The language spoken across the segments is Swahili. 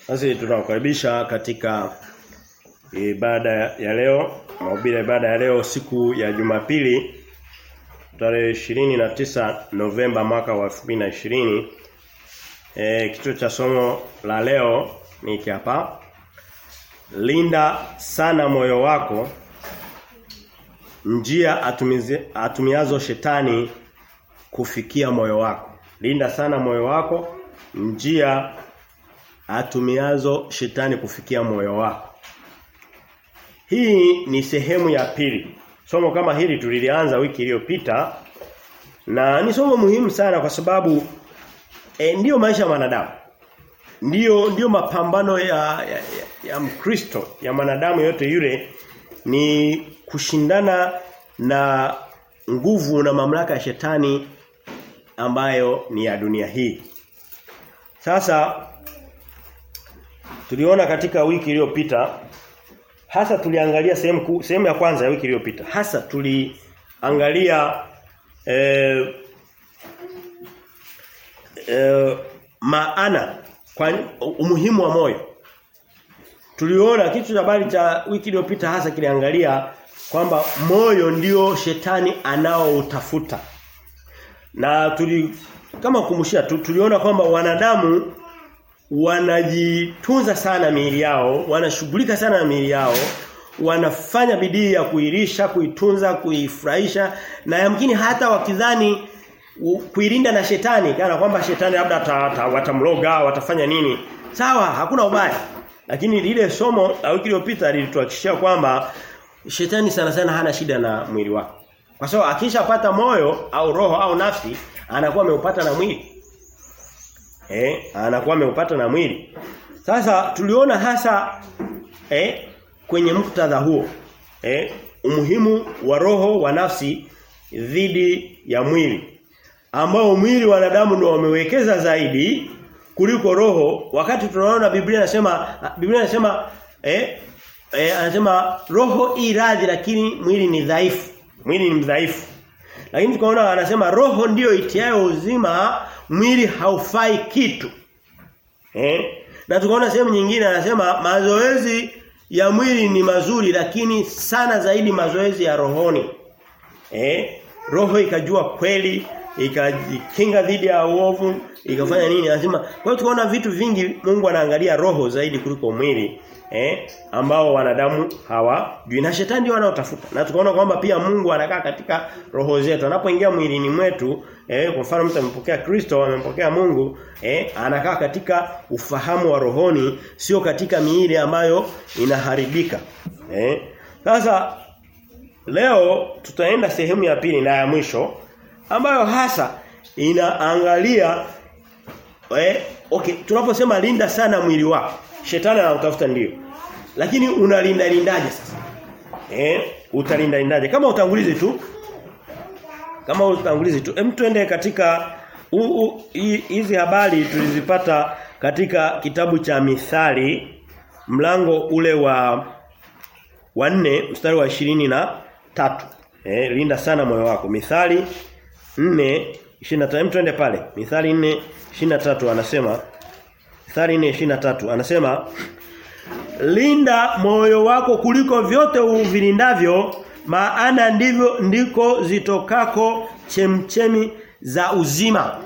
Basi tunakukaribisha katika ibada ya leo, mahubiri ya ibada ya leo siku ya Jumapili tarehe 29 Novemba mwaka wa 2020. Eh kichwa cha somo la leo ni hiki hapa. Linda sana moyo wako njia atumizi, atumiazo shetani kufikia moyo wako. Linda sana moyo wako njia atumiazo shetani kufikia moyo wako. Hii ni sehemu ya pili. Somo kama hili tulilianza wiki iliyopita na ni somo muhimu sana kwa sababu e, ndiyo maisha ya wanadamu. Ndiyo ndiyo mapambano ya ya, ya, ya Mkristo, ya mwanadamu yote yule ni kushindana na nguvu na mamlaka ya shetani ambayo ni ya dunia hii. Sasa tuliona katika wiki iliyopita hasa tuliangalia sehemu sehemu ya kwanza ya wiki iliyopita. Hasa tuliangalia eh, eh, maana kwa umuhimu wa moyo. Tuliona kitu cha habari cha wiki iliyopita hasa kiliangalia kwamba moyo ndio shetani anaoutafuta. Na tuli kama kumshia tu, tuliona kwamba wanadamu wanajitunza sana miili yao, wanashughulika sana na miili yao, wanafanya bidii ya kuirisha, kuitunza, kuifurahisha na yamkini hata wakidhani kuilinda na shetani kana kwamba shetani labda watamloga, watafanya nini. Sawa, hakuna ubaya. Lakini lile somo la wiki iliyopita lilituhakikishia kwamba shetani sana sana hana shida na mwili wako. Kwa sababu akishapata moyo au roho au nafsi anakuwa ameupata na mwili. Eh, anakuwa ameupata na mwili. Sasa tuliona hasa eh kwenye muktadha huo eh umuhimu wa roho wa nafsi dhidi ya mwili ambao mwili wanadamu ndio wamewekeza zaidi kuliko roho wakati tunaona Biblia inasema Biblia inasema eh, eh anasema roho iradhi lakini mwili ni dhaifu mwili ni mdhaifu lakini tukaona anasema roho ndiyo itiayo uzima mwili haufai kitu eh na tukaona sehemu nyingine anasema mazoezi ya mwili ni mazuri lakini sana zaidi mazoezi ya rohoni eh roho ikajua kweli ikajikinga dhidi ya uovu ikafanya nini lazima kwa hiyo tukaona vitu vingi Mungu anaangalia roho zaidi kuliko mwili eh ambao wanadamu hawajui na shetani ndio wanaotafuta na tukaona kwamba pia Mungu anakaa katika roho zetu anapoingia mwilini mwetu eh kwa mfano mtu amepokea Kristo amempokea Mungu eh anakaa katika ufahamu wa rohoni sio katika miili ambayo inaharibika eh sasa leo tutaenda sehemu ya pili na ya mwisho ambayo hasa inaangalia eh okay tunaposema linda sana mwili wako shetani anatafuta ndio lakini unalinda lindaje sasa eh utalinda lindaje kama utangulizi tu kama utangulizi tu hem tuende katika hizi habari tulizipata katika kitabu cha Mithali mlango ule wa wa 4 mstari wa ishirini na tatu eh linda sana moyo wako Mithali 4 25 twende pale Mithali 4 23 anasema Mithali 4 23 anasema Linda moyo wako kuliko vyote uvilindavyo maana ndivyo ndiko zitokako chemchemi za uzima.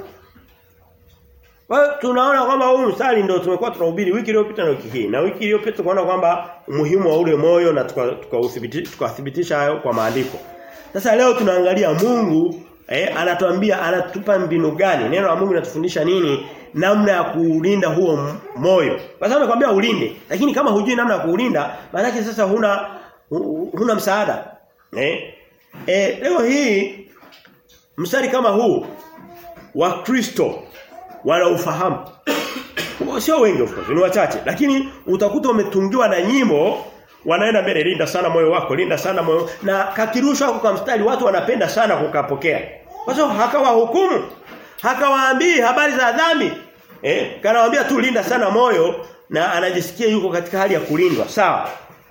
Kwa tunaona kwamba huu mstari ndio tumekuwa tunahubiri wiki iliyopita na wiki hii. Na wiki iliyopita tukaona kwamba umuhimu wa ule moyo na tukathibitisha tuka tuka hayo kwa maandiko. Sasa leo tunaangalia Mungu eh, anatuambia anatupa mbinu gani? Neno la Mungu linatufundisha nini? Namna ya kuulinda huo moyo. Kwa sababu nakwambia ulinde, lakini kama hujui namna ya kuulinda, maana sasa huna huna msaada. Eh? Eh leo hii mstari kama huu wa Kristo wanaufahamu. Sio wengi of course, ni wachache, lakini utakuta umetungiwa na nyimbo wanaenda mbele linda sana moyo wako, linda sana moyo na kakirushwa kwa mstari watu wanapenda sana kukapokea. Kwa sababu hakawa hukumu, hakawaambii habari za dhambi. Eh, kanawaambia tu linda sana moyo na anajisikia yuko katika hali ya kulindwa, sawa?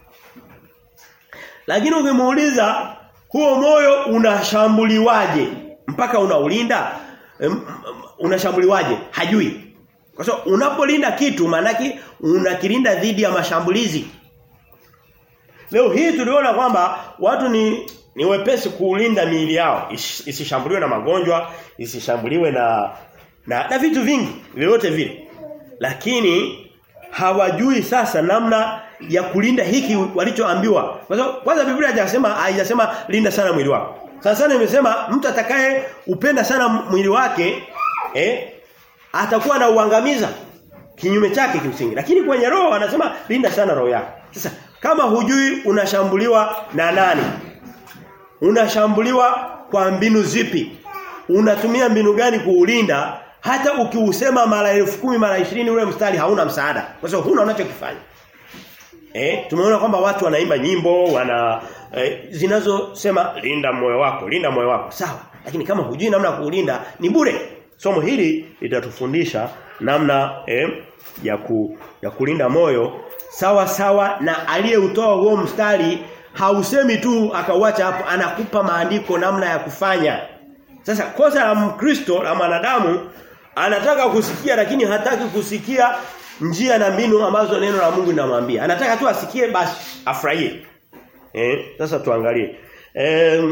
Lakini ukimuuliza huo moyo unashambuliwaje mpaka unaulinda? Unashambuliwaje? Hajui. Kwa sababu unapolinda kitu maanake unakilinda dhidi ya mashambulizi. Leo hii tuliona kwamba watu ni ni wepesi kuulinda miili yao Is, isishambuliwe na magonjwa, isishambuliwe na na, na vitu vingi vyote vile. Lakini hawajui sasa namna ya kulinda hiki walichoambiwa. Kwa sababu kwanza Biblia haijasema haijasema linda sana mwili wako. Sasa sana imesema mtu atakaye upenda sana mwili wake eh atakuwa na uangamiza kinyume chake kimsingi. Lakini kwenye roho anasema linda sana roho yako. Sasa kama hujui unashambuliwa na nani? Unashambuliwa kwa mbinu zipi? Unatumia mbinu gani kuulinda? Hata ukiusema mara elfu kumi mara ishirini ule mstari hauna msaada. Kwa sababu huna unachokifanya. Eh, tumeona kwamba watu wanaimba nyimbo, wana eh, zinazosema linda moyo wako, linda moyo wako. Sawa. Lakini kama hujui namna ya kuulinda ni bure. Somo hili litatufundisha namna eh, ya ku, ya kulinda moyo sawa sawa na aliyeutoa huo mstari hausemi tu akauacha hapo anakupa maandiko namna ya kufanya. Sasa kosa la Mkristo la mwanadamu anataka kusikia lakini hataki kusikia njia na mbinu ambazo neno la Mungu linamwambia. Anataka tu asikie basi afurahie. Eh, sasa tuangalie. Eh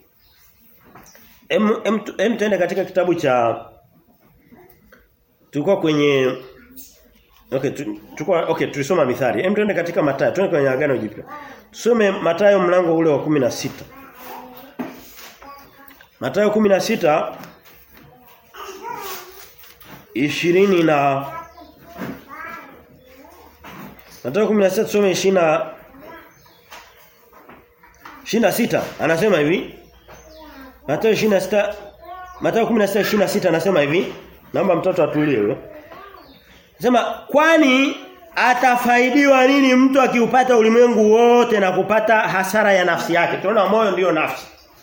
em, em, em tuende katika kitabu cha tulikuwa kwenye Okay, tulikuwa okay, tulisoma mithali. Hem tuende katika Mathayo, tuende kwenye agano jipya. Tusome Mathayo mlango ule wa 16. Mathayo 16 20 na Mathayo 16 tusome 20 na 26 anasema hivi. Mathayo 26 Mathayo 16 26 anasema hivi. Naomba mtoto atulie huyo. Sema kwani atafaidiwa nini mtu akiupata ulimwengu wote na kupata hasara ya nafsi yake? Tunaona moyo ndio nafsi.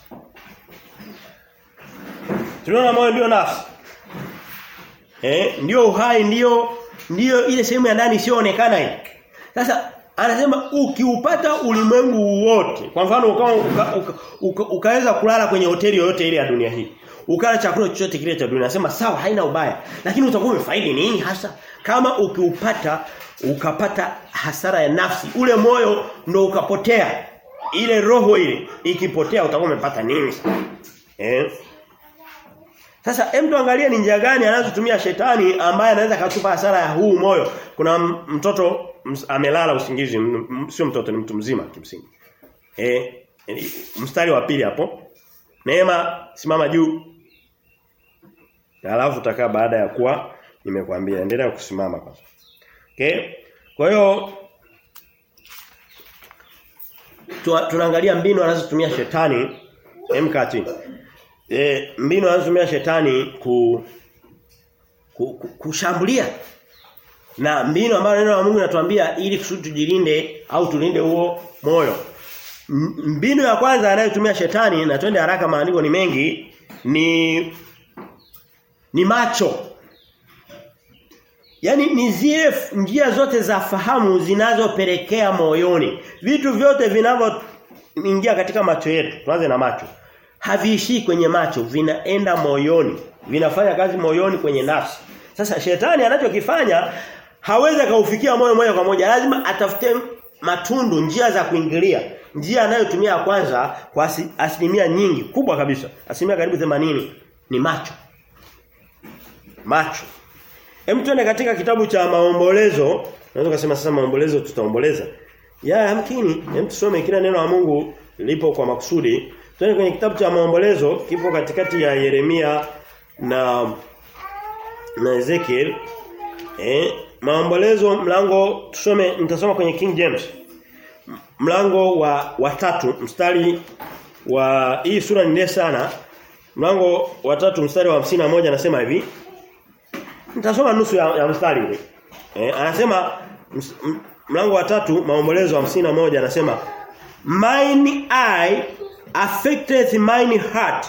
Tunaona moyo ndio nafsi. Eh, ndio uhai ndio ndio ile sehemu ya ndani isiyoonekana hii. Sasa anasema ukiupata ulimwengu wote. Kwa mfano ukawa uka, uka, uka, ukaweza kulala kwenye hoteli yoyote ile ya dunia hii. Ukala chakula chochote kile cha dunia. Anasema sawa haina ubaya. Lakini utakuwa umefaidi nini hasa? Kama ukiupata ukapata hasara ya nafsi, ule moyo ndo ukapotea. Ile roho ile ikipotea utakuwa umepata nini? Eh? Sasa hem tuangalie ni njia gani anazotumia shetani ambaye anaweza katupa hasara ya huu moyo. Kuna mtoto amelala usingizi, sio mtoto ni mtu mzima kimsingi. Eh, mstari wa pili hapo. Neema simama juu. Alafu utakaa baada ya kuwa nimekwambia endelea kusimama kwanza. Okay? Kwa hiyo tunaangalia mbinu anazotumia shetani emkati. E, mbinu anazotumia shetani ku, ku, ku kushambulia na mbinu ambayo neno la Mungu linatuambia ili kusudi tujilinde au tulinde huo moyo. Mbinu ya kwanza anayotumia shetani na twende haraka maandiko ni mengi ni ni macho. Yaani ni zile njia zote za fahamu zinazopelekea moyoni. Vitu vyote vinavyoingia katika macho yetu. Tuanze na macho. Haviishii kwenye macho, vinaenda moyoni. Vinafanya kazi moyoni kwenye nafsi. Sasa shetani anachokifanya hawezi kaufikia moyo moja kwa moja. Lazima atafute matundu, njia za kuingilia. Njia anayotumia ya kwanza kwa asilimia nyingi, kubwa kabisa. Asilimia karibu 80 ni macho. Macho. Hem tuende katika kitabu cha maombolezo. Naweza kusema sasa maombolezo tutaomboleza. Ya hamkini, hem tusome kila neno la Mungu lipo kwa makusudi. Tuende kwenye kitabu cha maombolezo kipo katikati ya Yeremia na na Ezekiel. Eh, maombolezo mlango tusome nitasoma kwenye King James. Mlango wa wa tatu mstari wa hii sura ni ndefu sana. Mlango wa tatu mstari wa hamsini moja anasema hivi. Nitasoma nusu ya, ya mstari ule. Eh, anasema mlango wa tatu maombolezo hamsini moja anasema mine eye affected mine heart.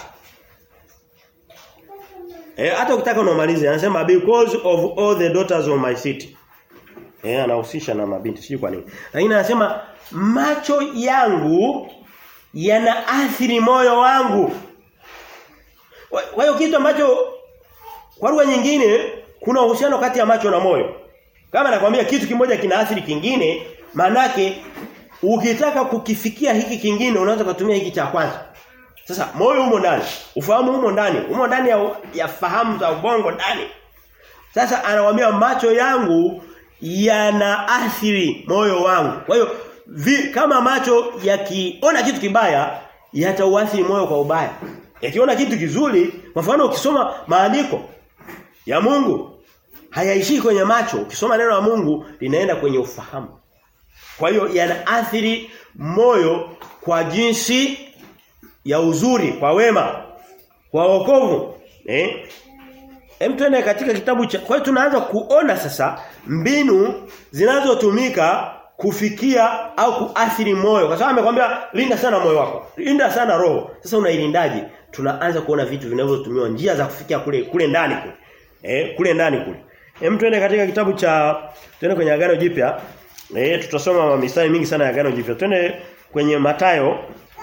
Eh hata ukitaka unomalize anasema because of all the daughters of my city. Eh anahusisha na mabinti sijui kwa nini. Lakini anasema macho yangu yanaathiri moyo wangu. Kwa hiyo kitu ambacho kwa lugha nyingine kuna uhusiano kati ya macho na moyo. Kama nakwambia kitu kimoja kinaathiri kingine, manake ukitaka kukifikia hiki kingine unaweza kutumia hiki cha kwanza. Sasa moyo umo ndani, ufahamu umo ndani, umo ndani ya, ya fahamu za ubongo ndani. Sasa anawaambia macho yangu yanaathiri moyo wangu. Kwa hiyo kama macho yakiona kitu kibaya yatauathiri moyo kwa ubaya. Yakiona kitu kizuri, kwa mfano ukisoma maandiko ya Mungu hayaishii kwenye macho. Ukisoma neno la Mungu linaenda kwenye ufahamu. Kwa hiyo yanaathiri moyo kwa jinsi ya uzuri, kwa wema, kwa wokovu. Eh? Hem tuende katika kitabu cha kwa hiyo tunaanza kuona sasa mbinu zinazotumika kufikia au kuathiri moyo. Kwa sababu amekwambia linda sana moyo wako. Linda sana roho. Sasa unailindaje? Tunaanza kuona vitu vinavyotumiwa njia za kufikia kule kule ndani kule. Eh, kule ndani kule. Hem tuende katika kitabu cha tuende kwenye agano jipya. Eh tutasoma mistari mingi sana ya agano jipya. Twende kwenye Matayo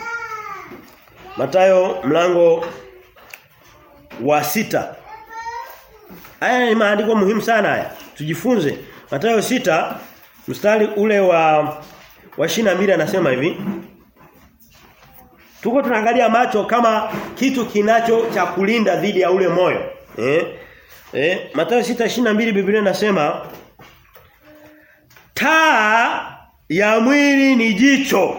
Matayo mlango wa sita Haya ni maandiko muhimu sana haya. Tujifunze. Mathayo sita mstari ule wa wa 22 anasema hivi. Tuko tunaangalia macho kama kitu kinacho cha kulinda dhidi ya ule moyo. Eh? Eh, Mathayo 6:22 Biblia inasema taa ya mwili ni jicho.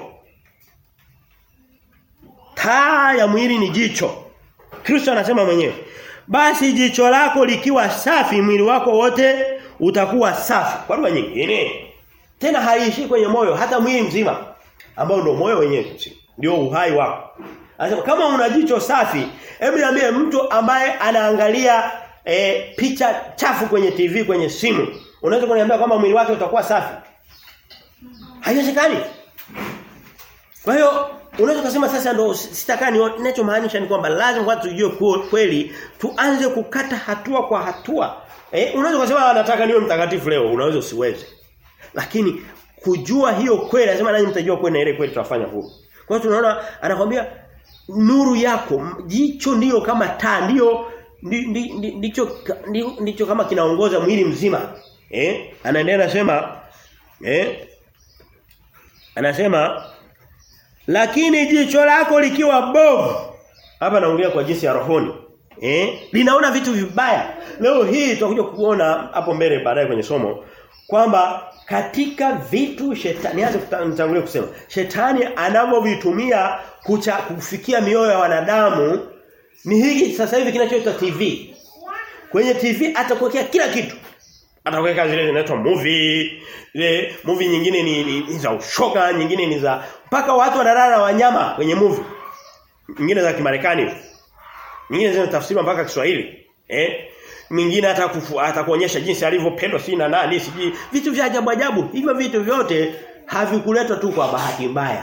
Taa ya mwili ni jicho. Kristo anasema mwenyewe. Basi jicho lako likiwa safi mwili wako wote utakuwa safi. Kwa lugha nyingine tena haishi kwenye moyo hata mwili mzima ambao ndio moyo wenyewe ndio uhai wako. Anasema kama una jicho safi, hebu niambie mtu ambaye anaangalia e, picha chafu kwenye TV kwenye simu, unaweza kuniambia kama mwili wake utakuwa safi? Haiwezekani. Kwa hiyo Unaweza kusema sasa ndo sitakani ninachomaanisha ni kwamba lazima kwanza tujue kweli tuanze kukata hatua kwa hatua. Eh unaweza kusema nataka niwe mtakatifu leo, unaweza usiweze. Lakini kujua hiyo kweli lazima nanyi mtajua kweli na ile kweli tutafanya huru. Kwa hiyo tunaona anakwambia nuru yako, jicho ndiyo kama taa, ndiyo ndicho ndicho kama kinaongoza mwili mzima. Eh? Anaendelea anasema eh Anasema lakini jicho lako likiwa bovu. Hapa naongea kwa jinsi ya rohoni. Eh? Linaona vitu vibaya. Leo hii tutakuja kuona hapo mbele baadaye kwenye somo kwamba katika vitu shetani nianze kutangulia kusema shetani anavyovitumia kucha kufikia mioyo ya wanadamu ni hiki sasa hivi kinachoitwa TV. Kwenye TV atakuwekea kila kitu. Atakuweka zile zinaitwa movie, zile movie nyingine ni, ni, ni za ushoga, nyingine ni za mpaka watu wanalala na wanyama kwenye movie. Nyingine za Kimarekani. Nyingine zinatafsiriwa mpaka Kiswahili. Eh? Mwingine hata atakuonyesha jinsi alivyopendwa si na nani, siji vitu vya ajabu ajabu. Hivyo vitu vyote havikuletwa tu kwa bahati mbaya.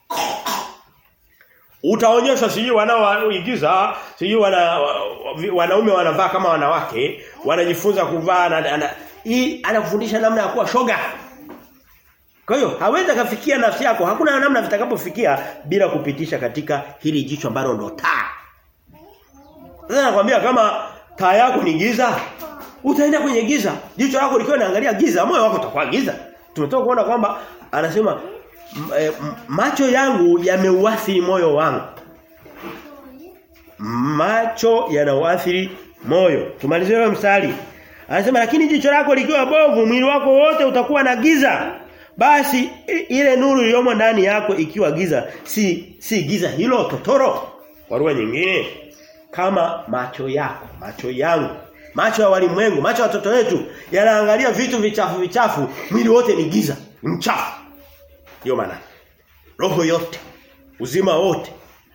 Utaonyesha siji wanaoigiza, siji wana wanaume wanavaa kama wanawake, wanajifunza kuvaa na, na hii anakufundisha namna ya kuwa shoga. Kwa hiyo hawezi kafikia nafsi yako, hakuna namna vitakapofikia bila kupitisha katika hili jicho ambalo ndo taa. Sasa nakwambia kama taa yako ni giza, utaenda kwenye giza. Jicho lako likiwa linaangalia giza, moyo wako utakuwa giza. Tumetoka kuona kwamba anasema e, macho yangu yameuathiri moyo wangu. Macho yanauathiri moyo. Tumalizie leo mstari. Anasema lakini jicho lako likiwa bovu, mwili wako wote utakuwa na giza. Basi ile nuru iliyomo ndani yako ikiwa giza, si si giza hilo totoro. Kwa lugha nyingine, kama macho yako, macho yangu, macho ya walimwengu, macho ya watoto wetu yanaangalia vitu vichafu vichafu, mwili wote ni giza, ni mchafu. Ndio maana roho yote, uzima wote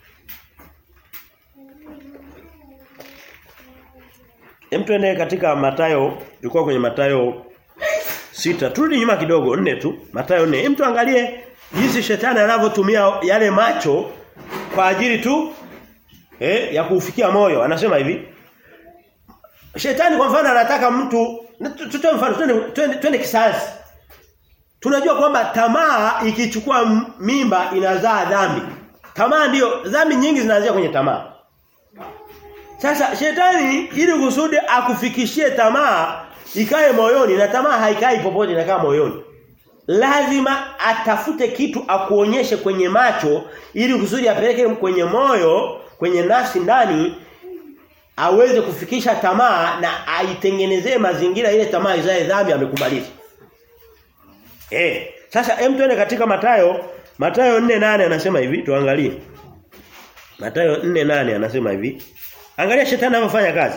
Hem tuende katika Matayo, tulikuwa kwenye Matayo sita Turudi nyuma kidogo, nne tu. Matayo 4. Hem tuangalie jinsi shetani anavyotumia yale macho kwa ajili tu eh ya kuufikia moyo. Anasema hivi. Shetani kwa mfano anataka mtu tutoe mfano twende twende, twende kisayansi. Tunajua kwamba tamaa ikichukua mimba inazaa dhambi. Tamaa ndiyo dhambi nyingi zinaanzia kwenye tamaa. Sasa shetani ili kusudi akufikishie tamaa ikae moyoni na tamaa haikai popote inakaa moyoni. Lazima atafute kitu akuonyeshe kwenye macho ili kusudi apeleke kwenye moyo, kwenye nafsi ndani aweze kufikisha tamaa na aitengenezee mazingira ile tamaa izae dhambi amekubaliza. Eh, sasa hem tuende katika Matayo, Matayo 4:8 anasema hivi, tuangalie. Matayo 4:8 anasema hivi. Angalia shetani anavyofanya kazi.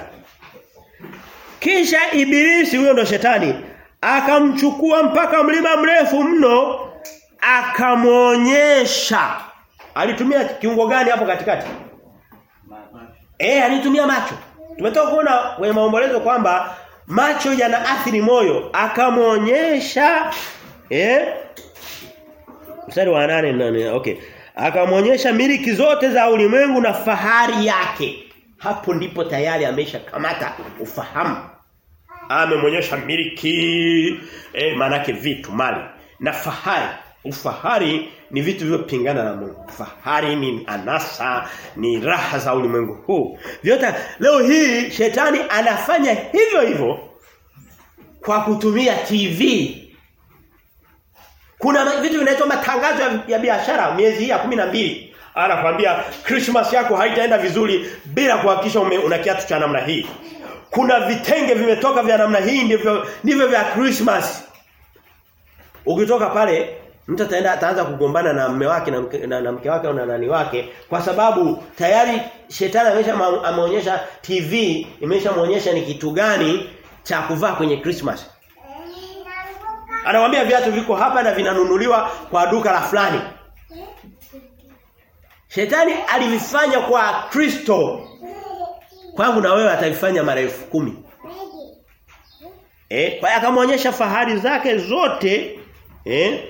Kisha ibilisi huyo ndo shetani akamchukua mpaka mlima mrefu mno akamwonyesha. Alitumia kiungo gani hapo katikati? Eh, alitumia macho. Tumetoka kuona kwenye maombolezo kwamba macho yanaathiri moyo. Akamwonyesha eh Mstari wa nane nane. Okay. Akamwonyesha miliki zote za ulimwengu na fahari yake. Hapo ndipo tayari amesha kamata ufahamu. Amemwonyesha miliki eh manake vitu mali na fahari. Ufahari ni vitu vilivyopingana na Mungu. Fahari ni anasa, ni raha za ulimwengu huu. Vyote leo hii shetani anafanya hivyo hivyo kwa kutumia TV. Kuna vitu vinaitwa matangazo ya, ya biashara miezi hii ya kumi na mbili Anakuambia Christmas yako haitaenda vizuri bila kuhakikisha una kiatu cha namna hii. Kuna vitenge vimetoka vya namna hii ndivyo ndivyo vya Christmas. Ukitoka pale mtu ataenda ataanza kugombana na mume wake na mke, na, na mke wake au na nani wake kwa sababu tayari shetani amesha ameonyesha TV imeshamuonyesha ni kitu gani cha kuvaa kwenye Christmas. Anamwambia viatu viko hapa na vinanunuliwa kwa duka la fulani. Shetani alivifanya kwa Kristo. Kwangu na wewe atavifanya mara elfu kumi. Eh, kwa akamwonyesha fahari zake zote, eh?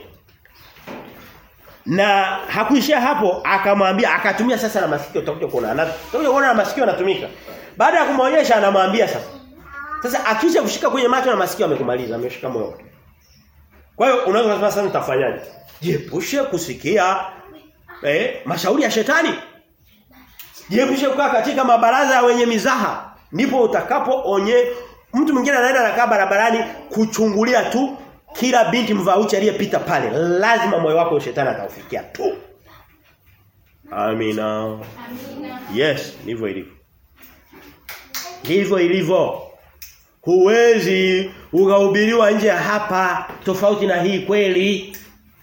Na hakuishia hapo, akamwambia akatumia sasa na masikio utakuja kuona. Utakuja kuona na masikio yanatumika. Baada ya kumwonyesha anamwambia sasa. Sasa akisha kushika kwenye macho na masikio amekumaliza, ameshika moyo. Kwa hiyo unaweza kusema sasa utafanyaje? Jiepushe kusikia eh mashauri ya shetani. Jiepushe kukaa katika mabaraza wenye mizaha. Ndipo utakapoonye mtu mwingine anaenda anakaa barabarani kuchungulia tu kila binti mvauchi aliyepita pale. Lazima moyo wako shetani ataufikia tu. Amina. Amina. Yes, ndivyo ilivyo. Ndivyo ilivyo. Huwezi ukahubiriwa nje ya hapa tofauti na hii kweli.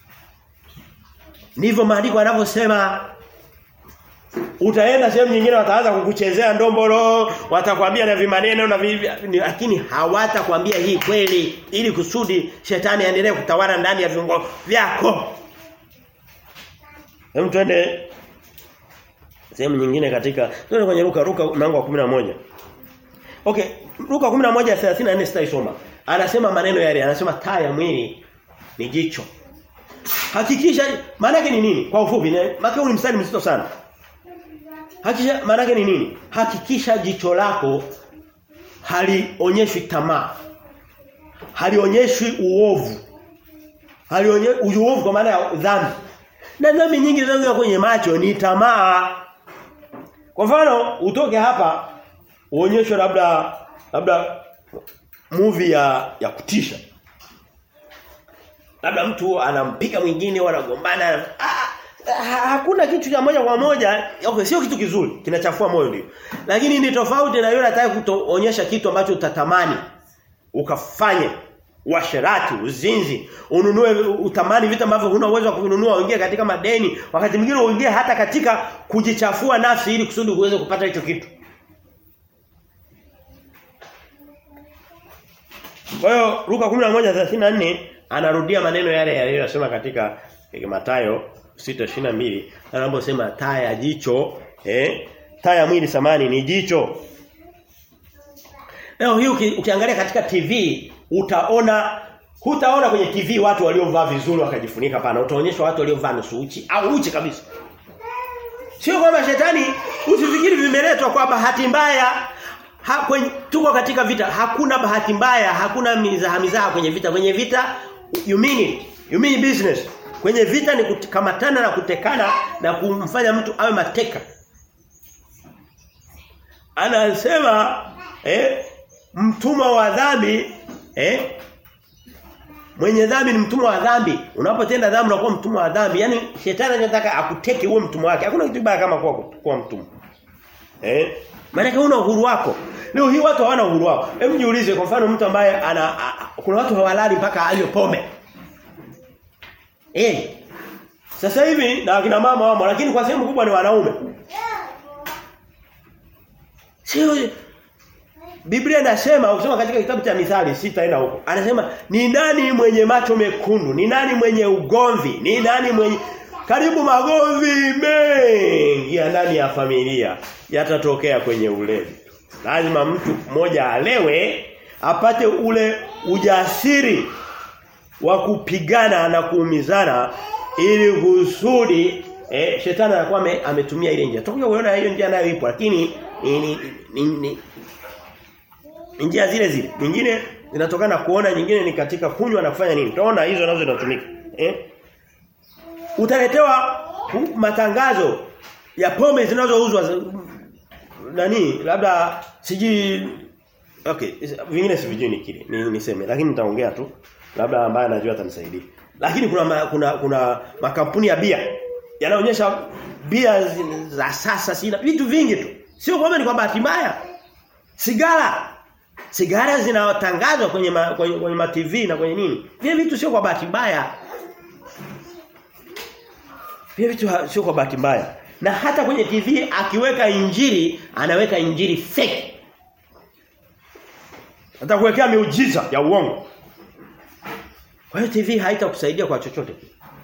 Ndivyo maandiko yanavyosema. Utaenda sehemu nyingine wataanza kukuchezea ndombolo, watakwambia na vimaneno na vivi, lakini hawatakwambia hii kweli ili kusudi shetani aendelee kutawala ndani ya viungo vyako. Hem twende sehemu nyingine katika twende kwenye Luka Luka mlango wa 11. Okay, Luka 11:34 sitaisoma. Anasema maneno yale, anasema taa ya mwili ni jicho. Hakikisha maana yake ni nini? Kwa ufupi, maana ni mstari mzito sana. Hakikisha maana yake ni nini? Hakikisha jicho lako halionyeshwi tamaa. Halionyeshwi uovu. Halionyeshwi uovu kwa maana ya dhambi. Na dhambi nyingi zinazo kwenye macho ni tamaa. Kwa mfano, utoke hapa uonyeshwe labda labda movie ya ya kutisha. Labda mtu anampiga mwingine wanagombana. Ah, hakuna kitu cha moja kwa moja, okay, sio kitu kizuri, kinachafua moyo ndio. Lakini ni tofauti na yule anataka kuonyesha kitu ambacho utatamani ukafanye uasherati, uzinzi, ununue utamani vitu ambavyo huna uwezo wa kununua, uingie katika madeni, wakati mwingine uingie hata katika kujichafua nafsi ili kusudi uweze kupata hicho kitu. Kwa hiyo Luka 11:34 anarudia maneno yale yaliyosema katika Mathayo 6:22 anaposema taa ya jicho eh taa ya mwili samani ni jicho. Leo hii uki, ukiangalia katika TV utaona hutaona kwenye TV watu waliovaa vizuri wakajifunika pana utaonyeshwa watu waliovaa nusu uchi au uchi kabisa. Sio kwamba shetani usifikiri vimeletwa kwa bahati mbaya ha, kwenye, tuko katika vita hakuna bahati mbaya hakuna mizaha mizaha kwenye vita kwenye vita you mean it you mean business kwenye vita ni kukamatana na kutekana na kumfanya mtu awe mateka anasema eh mtumwa wa dhambi eh Mwenye dhambi ni mtumwa wa dhambi. Unapotenda dhambi unakuwa mtumwa wa dhambi. Yaani shetani anataka akuteke uwe mtumwa wake. Hakuna kitu kibaya kama kuwa kuwa mtumwa. Eh? Maana una uhuru wako. Leo hii watu hawana uhuru wao. Hebu jiulize kwa mfano mtu ambaye ana a, a, kuna watu hawalali mpaka anywe pombe. Eh. Sasa hivi na akina mama wamo lakini kwa sehemu kubwa ni wanaume. Sio Biblia inasema ukisoma katika kitabu cha Mithali sitaenda huko. Anasema ni nani mwenye macho mekundu? Ni nani mwenye ugomvi? Ni nani mwenye karibu magomvi mengi ya ndani ya familia yatatokea kwenye ulevi. Lazima mtu mmoja alewe apate ule ujasiri wa kupigana na kuumizana ili kusudi eh, shetani anakuwa ametumia ile njia. Tutakuja kuona hiyo njia nayo ipo lakini ni, ni, ni, ni njia zile zile. Nyingine zinatokana na kuona, nyingine ni katika kunywa na kufanya nini. Utaona hizo nazo zinatumika. Eh? Utaletewa matangazo ya pombe zinazouzwa nani labda siji okay vingine sivijui ni kile ni, niseme lakini nitaongea tu labda ambaye anajua atanisaidia lakini kuna ma, kuna kuna makampuni ya bia yanaonyesha bia za sasa sina vitu vingi tu sio kwamba ni kwa bahati mbaya sigara Sigara zinatangazwa kwenye ma, kwenye, kwenye ma TV na kwenye nini? Vile vitu sio kwa bahati mbaya. Vile vitu sio kwa bahati mbaya. Na hata kwenye TV akiweka injili, anaweka injili fake. Atakuwekea miujiza ya uongo. Kwa hiyo TV haitakusaidia kwa chochote.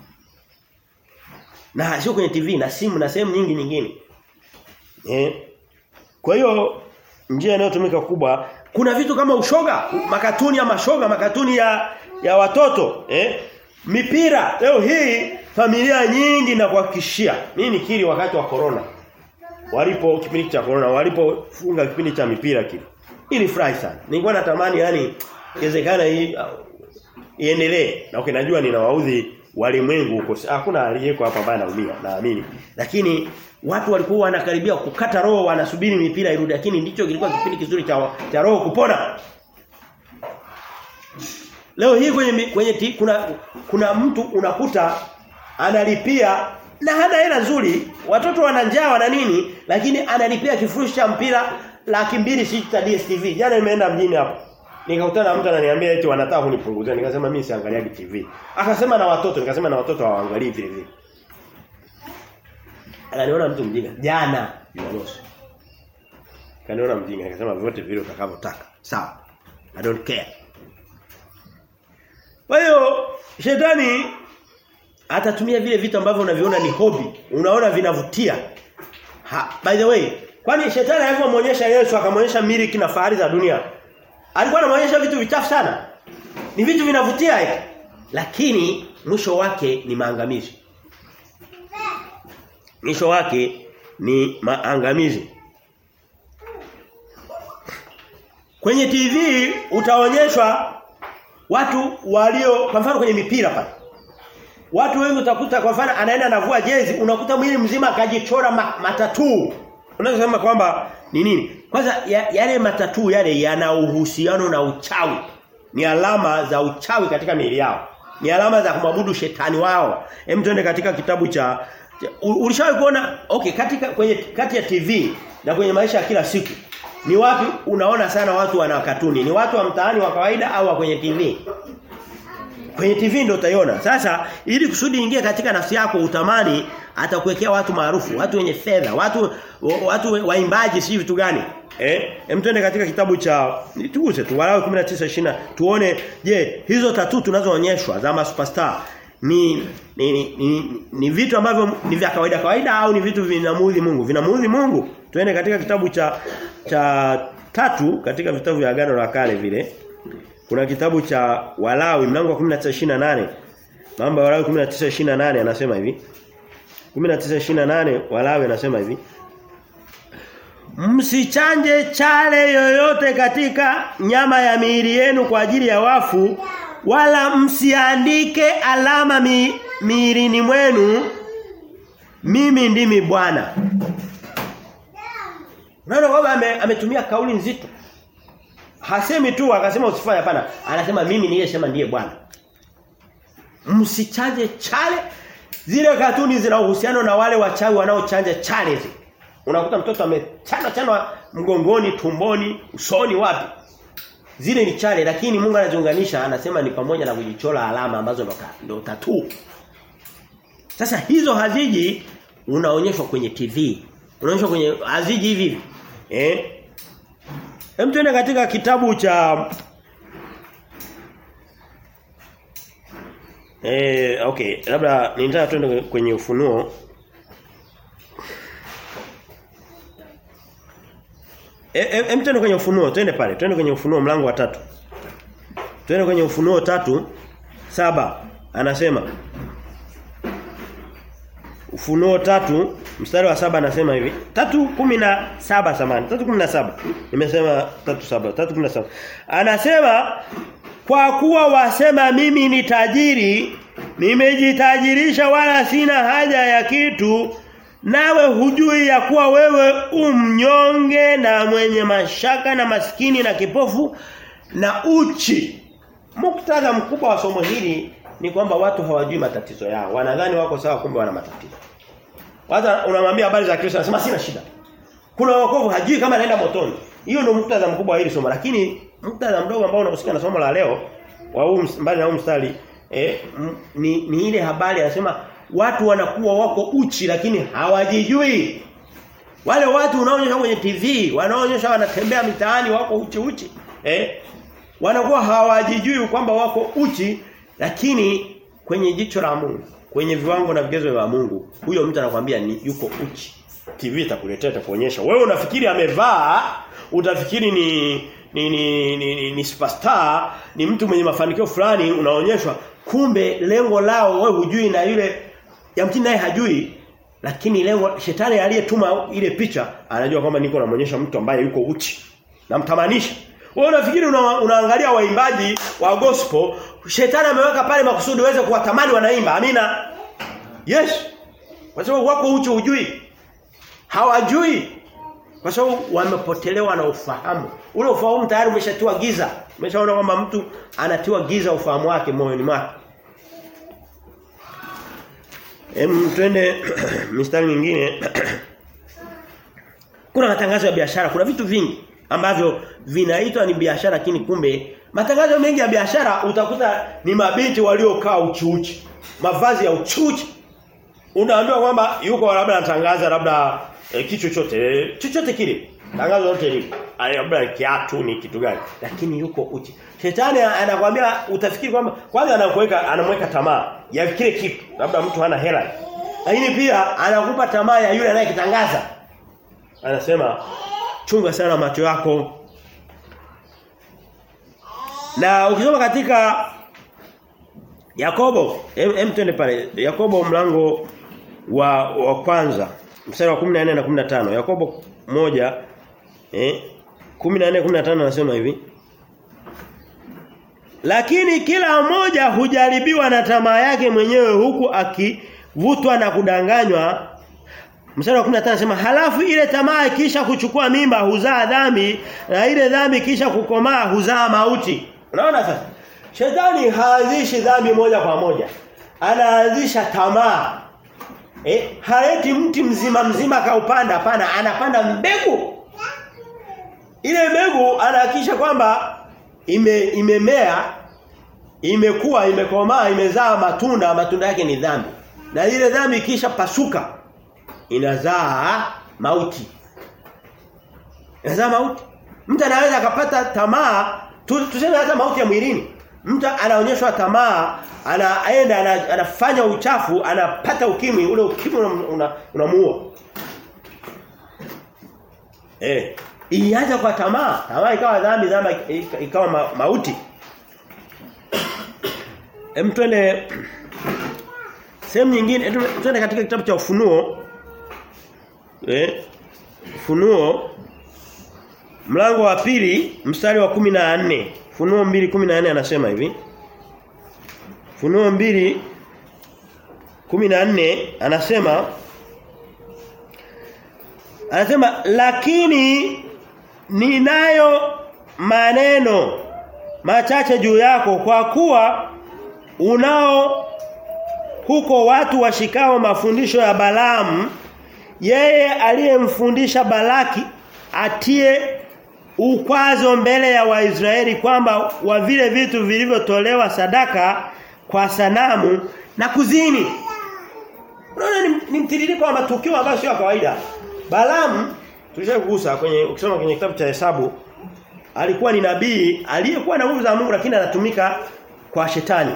Na sio kwenye TV na simu na sehemu nyingi nyingine. Eh. Kwa hiyo njia inayotumika kubwa kuna vitu kama ushoga, makatuni ya mashoga, makatuni ya ya watoto, eh? Mipira. Leo hii familia nyingi na kuhakikishia. Mimi nikiri wakati wa corona. Walipo kipindi cha corona, walipofunga kipindi cha mipira kile. Ili furahi sana. Nilikuwa natamani yani iwezekana hii uh, iendelee. Na ukinajua ninawaudhi walimwengu huko. Hakuna aliyeko hapa ambaye anaumia, naamini. Lakini watu walikuwa wanakaribia kukata roho wanasubiri mipira irudi lakini ndicho kilikuwa kipindi kizuri cha cha roho kupona leo hii kwenye kwenye ti, kuna kuna mtu unakuta analipia na hana hela nzuri watoto wana njaa wana nini lakini analipia kifurushi cha mpira laki mbili sita DStv jana nimeenda mjini hapo nikakutana na mtu ananiambia eti wanataka kunipunguzia nikasema mimi siangaliagi TV akasema na watoto nikasema na watoto hawaangalii vile vile Akaniona mtu mjinga jana Jumamosi. Kaniona mjinga akasema vyote vile utakavyotaka. Sawa. I don't care. Kwa hiyo shetani atatumia vile vitu ambavyo unaviona ni hobi, unaona vinavutia. Ha, by the way, kwani shetani alipomwonyesha Yesu akamwonyesha miliki na fahari za dunia. Alikuwa anamuonyesha vitu vichafu sana. Ni vitu vinavutia hivi. Lakini mwisho wake ni maangamizi mwisho wake ni maangamizi. Kwenye TV utaonyeshwa watu walio kwa mfano kwenye mipira pale. Watu wengi utakuta kwa mfano anaenda anavua jezi unakuta mwili mzima akajichora ma, matatu. Unaweza kusema kwamba ni nini? Kwanza ya, yale matatu yale yana uhusiano na uchawi. Ni alama za uchawi katika miili yao. Ni alama za kumwabudu shetani wao. Hem tuende katika kitabu cha Ulishawahi kuona okay katika kwenye kati ya TV na kwenye maisha ya kila siku ni wapi unaona sana watu wana katuni? Ni watu wa mtaani wa kawaida au wa kwenye TV? Kwenye TV ndio utaiona. Sasa ili kusudi ingie katika nafsi yako utamani atakuwekea watu maarufu, watu wenye fedha, watu watu waimbaji si vitu gani? Eh? Hem twende katika kitabu cha tuguse tu Walawi 19:20 tuone je, hizo tatu tunazoonyeshwa za ma superstar ni ni, ni, ni ni vitu ambavyo ni vya kawaida kawaida au ni vitu vinamuudhi Mungu vinamuudhi Mungu tuende katika kitabu cha cha tatu katika vitabu vya agano la kale vile kuna kitabu cha Walawi mlango wa 19:28 mambo ya Walawi 19:28 anasema hivi 19:28 Walawi anasema hivi Msichanje chale yoyote katika nyama ya miili yenu kwa ajili ya wafu wala msiandike alama mi, miilini mwenu mimi ndimi Bwana Unaona kwamba ame, ametumia kauli nzito. Hasemi tu akasema usifanye hapana. Anasema mimi niliyesema ndiye Bwana. Msichanje chale. Zile katuni zina uhusiano na wale wachawi wanaochanja chale zi. Unakuta mtoto amechana chana mgongoni, tumboni, usoni wapi? Zile ni chale lakini Mungu anaziunganisha anasema ni pamoja na kujichora alama ambazo ndo ndo tatuu. Sasa hizo haziji unaonyeshwa kwenye TV. Unaonyeshwa kwenye haziji hivi hivi. Eh? Hem tuende katika kitabu cha Eh okay, labda nitaka tuende kwenye ufunuo. Eh hem tuende kwenye ufunuo, twende pale. Twende kwenye ufunuo mlango wa tatu. Twende kwenye ufunuo tatu saba anasema Ufunuo tatu mstari wa saba anasema hivi. Tatu kumi na saba samani. Tatu kumi na saba. Nimesema tatu saba. Tatu kumi na saba. Anasema kwa kuwa wasema mimi ni tajiri, nimejitajirisha wala sina haja ya kitu, nawe hujui ya kuwa wewe umnyonge na mwenye mashaka na maskini na kipofu na uchi. Muktadha mkubwa wa somo hili ni kwamba watu hawajui matatizo yao. Wanadhani wako sawa kumbe wana matatizo. Watu unamwambia habari za Kristo anasema sina shida. Kuna wokovu hajui kama anaenda motoni. Hiyo ndio muktadha mkubwa wa hili somo lakini muktadha mdogo ambao unahusika na somo la leo wa huu mbali na huu mstari eh, ni, ni ile habari anasema watu wanakuwa wako uchi lakini hawajijui. Wale watu unaonyesha kwenye TV, wanaonyesha wanatembea mitaani wako uchi uchi. Eh? Wanakuwa hawajijui kwamba wako uchi lakini kwenye jicho la Mungu, kwenye viwango na vigezo vya Mungu, huyo mtu anakuambia ni yuko uchi. TV itakuletea itakuonyesha. Wewe unafikiri amevaa, utafikiri ni ni ni, ni, ni, ni superstar, ni mtu mwenye mafanikio fulani unaonyeshwa kumbe lengo lao wewe hujui na yule yamkini naye hajui lakini lengo shetani aliyetuma ile picha anajua kwamba niko namuonyesha mtu ambaye yuko uchi. Namtamanisha. Wewe unafikiri una, unaangalia waimbaji wa gospel, shetani ameweka pale makusudi uweze kuwatamani wanaimba. Amina. Yes. Kwa sababu wako uchi hujui. Hawajui. Kwa sababu wamepotelewa na ufahamu. Ule ufahamu tayari umeshatiwa giza. Umeshaona kwamba mtu anatiwa giza ufahamu wake moyoni mwake. Em twende mistari mingine. kuna matangazo ya biashara, kuna vitu vingi ambavyo vinaitwa ni biashara lakini kumbe matangazo mengi ya biashara utakuta ni mabinti waliokaa uchiuchi. Mavazi ya uchiuchi. Unaambiwa kwamba yuko labda anatangaza labda e, kitu chochote, chochote kile. Tangazo lote lile. Labda kiatu ni kitu gani? Lakini yuko uchi. Shetani anakuambia utafikiri kwamba kwanza anakuweka anamweka tamaa ya kile kitu. Labda mtu hana hela. Lakini pia anakupa tamaa ya yule anayekitangaza. Anasema chunga sana macho yako. Na ukisoma katika Yakobo, hem twende pale. Yakobo mlango wa wa kwanza mstari wa 14 na 15. Yakobo moja eh 14 15 anasema hivi. Lakini kila mmoja hujaribiwa na tamaa yake mwenyewe huku akivutwa na kudanganywa Mstari wa 15 anasema halafu ile tamaa ikisha kuchukua mimba huzaa dhambi na ile dhambi kisha kukomaa huzaa mauti. Unaona sasa? Shetani haanzishi dhambi moja kwa moja. Anaanzisha tamaa. Eh, haleti mti mzima mzima kaupanda hapana, anapanda mbegu. Ile mbegu anahakisha kwamba ime imemea, imekuwa, imekomaa, imezaa matunda, matunda yake ni dhambi. Na ile dhambi kisha pasuka inazaa mauti. Inazaa mauti. Mtu anaweza akapata tamaa, tuseme hata mauti ya mwilini. Mtu anaonyeshwa tamaa, anaenda ana, anafanya uchafu, anapata ukimwi, ule ukimwi unamuua. Una, una eh, ilianza kwa tamaa, tamaa ikawa dhambi, dhambi ikawa ma, mauti. Hem twende sehemu nyingine, twende katika kitabu cha Ufunuo eh Funuo mlango wa pili mstari wa 14 Funuo 2:14 anasema hivi Funuo 2:14 anasema Anasema lakini ninayo maneno machache juu yako kwa kuwa unao huko watu washikao mafundisho ya Balaamu yeye aliyemfundisha Balaki atie ukwazo mbele ya Waisraeli kwamba wa vile vitu vilivyotolewa sadaka kwa sanamu na kuzini. Unaona ni, ni mtiririko wa matukio ambayo sio kawaida. Balaam tulishagusa kwenye ukisoma kwenye kitabu cha Hesabu alikuwa ni nabii aliyekuwa na nguvu za Mungu lakini anatumika kwa shetani.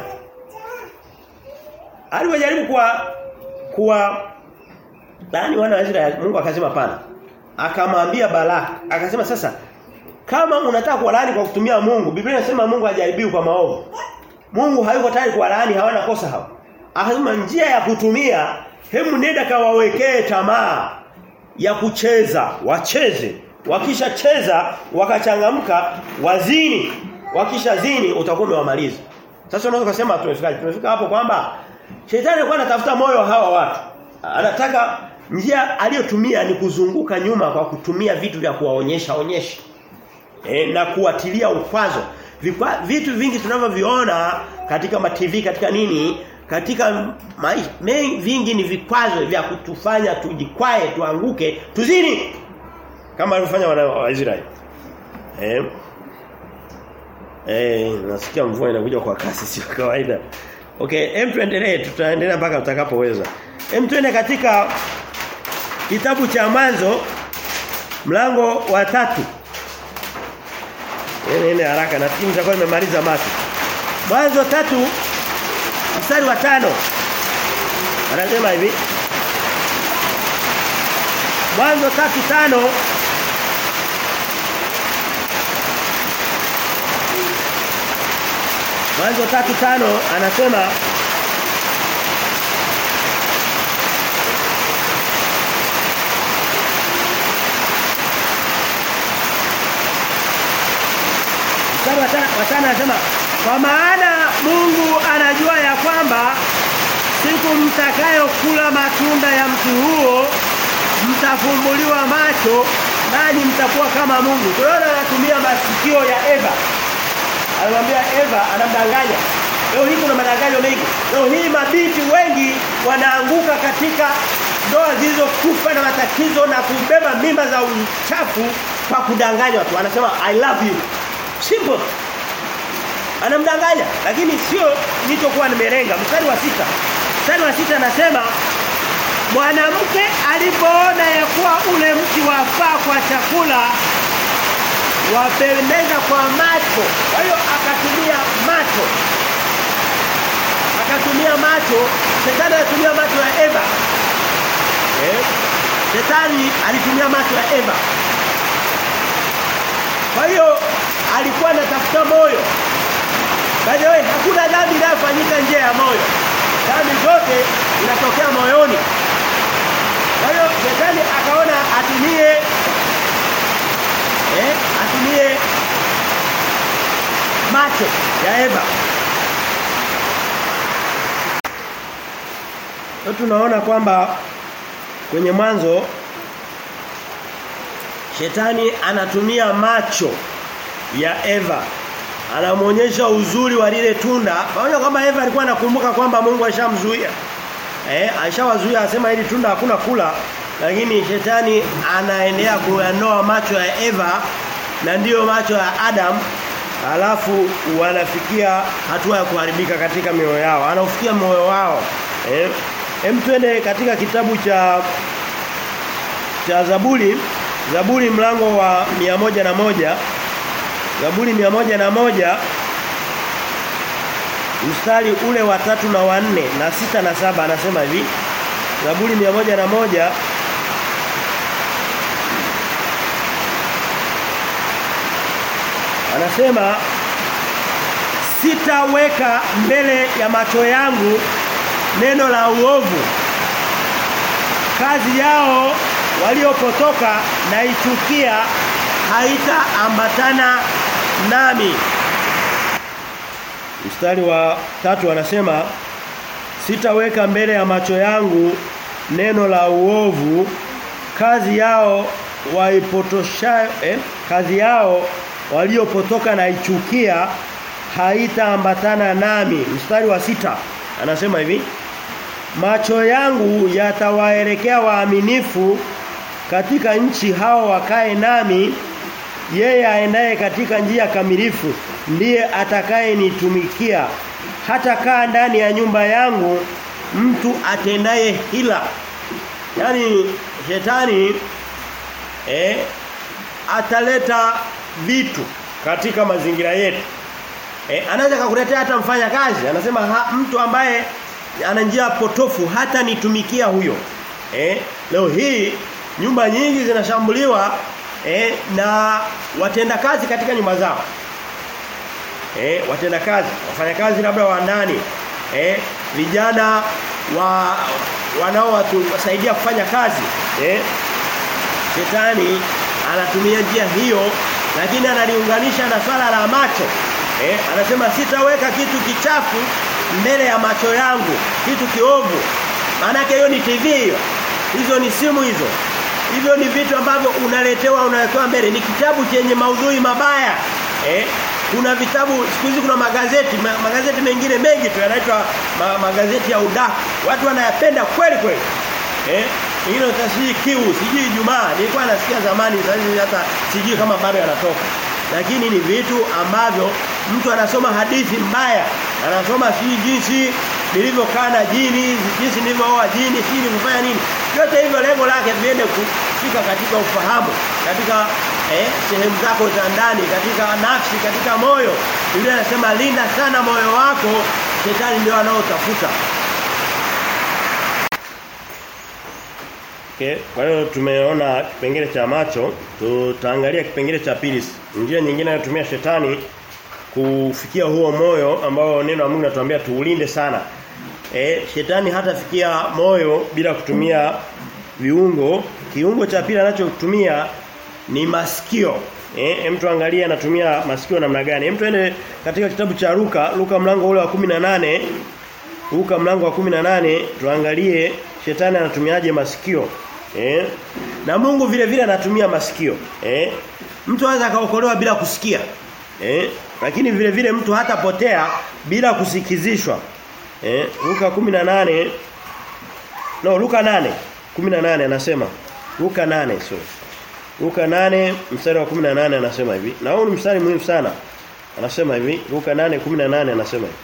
Alipojaribu kuwa kuwa Bani wana wa Israeli Mungu akasema pana. Akamwambia Balaki, akasema sasa kama unataka kuwalaani kwa kutumia Mungu, Biblia inasema Mungu hajaribiwi kwa maovu. Mungu hayuko tayari kuwalaani hawana kosa hao. Akasema njia ya kutumia hemu nenda kawawekee tamaa ya kucheza, wacheze. Wakisha cheza wakachangamka wazini. Wakisha zini utakuwa umewamaliza. Sasa unaweza kusema tumefika tumefika hapo kwamba shetani alikuwa anatafuta moyo wa hawa watu. Anataka njia aliyotumia ni kuzunguka nyuma kwa kutumia vitu vya kuwaonyesha onyesha. E, na kuatilia ukwazo. Vikwa, vitu vingi tunavyoviona katika ma TV katika nini katika maisha vingi ni vikwazo vya kutufanya tujikwae tuanguke tuzini kama alivyofanya wana wa Israeli. Eh. Eh, nasikia mvua inakuja kwa kasi sio kawaida. Okay, hem tuendelee tutaendelea mpaka tutakapoweza. Hem tuende katika kitabu cha mwanzo mlango wa tatu Nene haraka na timu zitakuwa imemaliza mati. Mwanzo tatu mstari wa tano Anasema hivi. Mwanzo tatu tano Mwanzo tatu tano anasema Mstari wa tano anasema kwa maana Mungu anajua ya kwamba siku mtakayokula matunda ya mti huo mtafumbuliwa macho nani mtakuwa kama Mungu. Tunaona anatumia masikio ya Eva. Anamwambia Eva anamdanganya. Leo hii kuna madanganyo mengi. Leo hii mabinti wengi wanaanguka katika ndoa zilizokufa na matatizo na kubeba mimba za uchafu kwa kudanganywa tu. Anasema I love you. Simple. Anamdanganya lakini sio nilichokuwa nimelenga. Mstari wa sita Mstari wa sita anasema mwanamke alipoona ya kuwa ule mti wafaa kwa chakula wapendeza kwa macho. Kwa hiyo akatumia macho. Akatumia macho, shetani alitumia macho ya Eva. Eh? Shetani alitumia macho ya Eva. Kwa hiyo alikuwa anatafuta moyo. By the way, hakuna dhambi inayofanyika nje ya moyo. Dhambi zote zinatokea moyoni. Kwa hiyo shetani akaona atumie eh atumie macho ya Eva. Leo tunaona kwamba kwenye mwanzo shetani anatumia macho ya Eva anamuonyesha uzuri wa lile tunda pamoja kwamba Eva alikuwa anakumbuka kwamba Mungu alishamzuia eh alishawazuia asema hili tunda hakuna kula lakini shetani anaendelea kuyanoa macho ya Eva na ndiyo macho ya Adam alafu wanafikia hatua ya kuharibika katika mioyo yao anafikia moyo wao eh hem twende katika kitabu cha cha Zaburi Zaburi mlango wa moja na moja Zaburi na moja mstari ule wa tatu na wa nne na sita na saba anasema hivi Zaburi na moja Anasema sitaweka mbele ya macho yangu neno la uovu kazi yao waliopotoka na ichukia haitaambatana nami mstari wa tatu anasema sitaweka mbele ya macho yangu neno la uovu kazi yao waipotosha eh, kazi yao waliopotoka na ichukia haitaambatana nami mstari wa sita anasema hivi macho yangu yatawaelekea waaminifu katika nchi hao wakae nami yeye aendaye katika njia kamilifu ndiye atakayenitumikia hata kaa ndani ya nyumba yangu mtu atendaye hila yani shetani eh ataleta vitu katika mazingira yetu eh anaweza kukuletea hata mfanya kazi anasema ha, mtu ambaye ana njia potofu hata nitumikia huyo eh leo hii nyumba nyingi zinashambuliwa eh na watenda kazi katika nyumba zao eh watenda kazi wafanya kazi labda wa ndani eh vijana wa wanaowasaidia kufanya kazi eh shetani anatumia njia hiyo lakini analiunganisha na swala la macho eh anasema sitaweka kitu kichafu mbele ya macho yangu kitu kiovu maana hiyo ni TV hiyo hizo ni simu hizo hivyo ni vitu ambavyo unaletewa unawekewa mbele ni kitabu chenye maudhui mabaya eh kuna vitabu siku hizi kuna magazeti ma, magazeti mengine mengi tu yanaitwa ma, magazeti ya udaku watu wanayapenda kweli kweli eh hilo tasiji kiu sijui Ijumaa nilikuwa nasikia zamani sasa hata sijui kama bado yanatoka lakini ni vitu ambavyo mtu anasoma hadithi mbaya anasoma sijui jinsi nilivyokaa na jini jinsi nilivyooa jini sijui nilivyofanya nini yote hivyo lengo lake viende kufika katika ufahamu katika eh, sehemu zako za ndani katika nafsi katika moyo Biblia inasema linda sana moyo wako shetani ndio anaotafuta Okay. Kwa hiyo tumeona kipengele cha macho, tutaangalia kipengele cha pili. Njia nyingine anayotumia shetani kufikia huo moyo ambao neno la Mungu linatuambia tuulinde sana. E, shetani hatafikia moyo bila kutumia viungo. Kiungo cha pili anachotumia ni masikio. Eh, mtu angalia anatumia masikio namna gani? Hem tuende katika kitabu cha Luka, Luka mlango ule wa 18. Luka mlango wa 18 tuangalie shetani anatumiaje masikio. Eh? Na Mungu vile vile anatumia masikio. Eh? Mtu anaweza kaokolewa bila kusikia. Eh? Lakini vile vile mtu hatapotea bila kusikizishwa. Eh? Luka 18 No, Luka 8 18 anasema. Luka 8 so. Luka 8 mstari wa 18 anasema hivi. Na huu ni mstari muhimu sana. Anasema hivi, Luka 8:18 anasema hivi.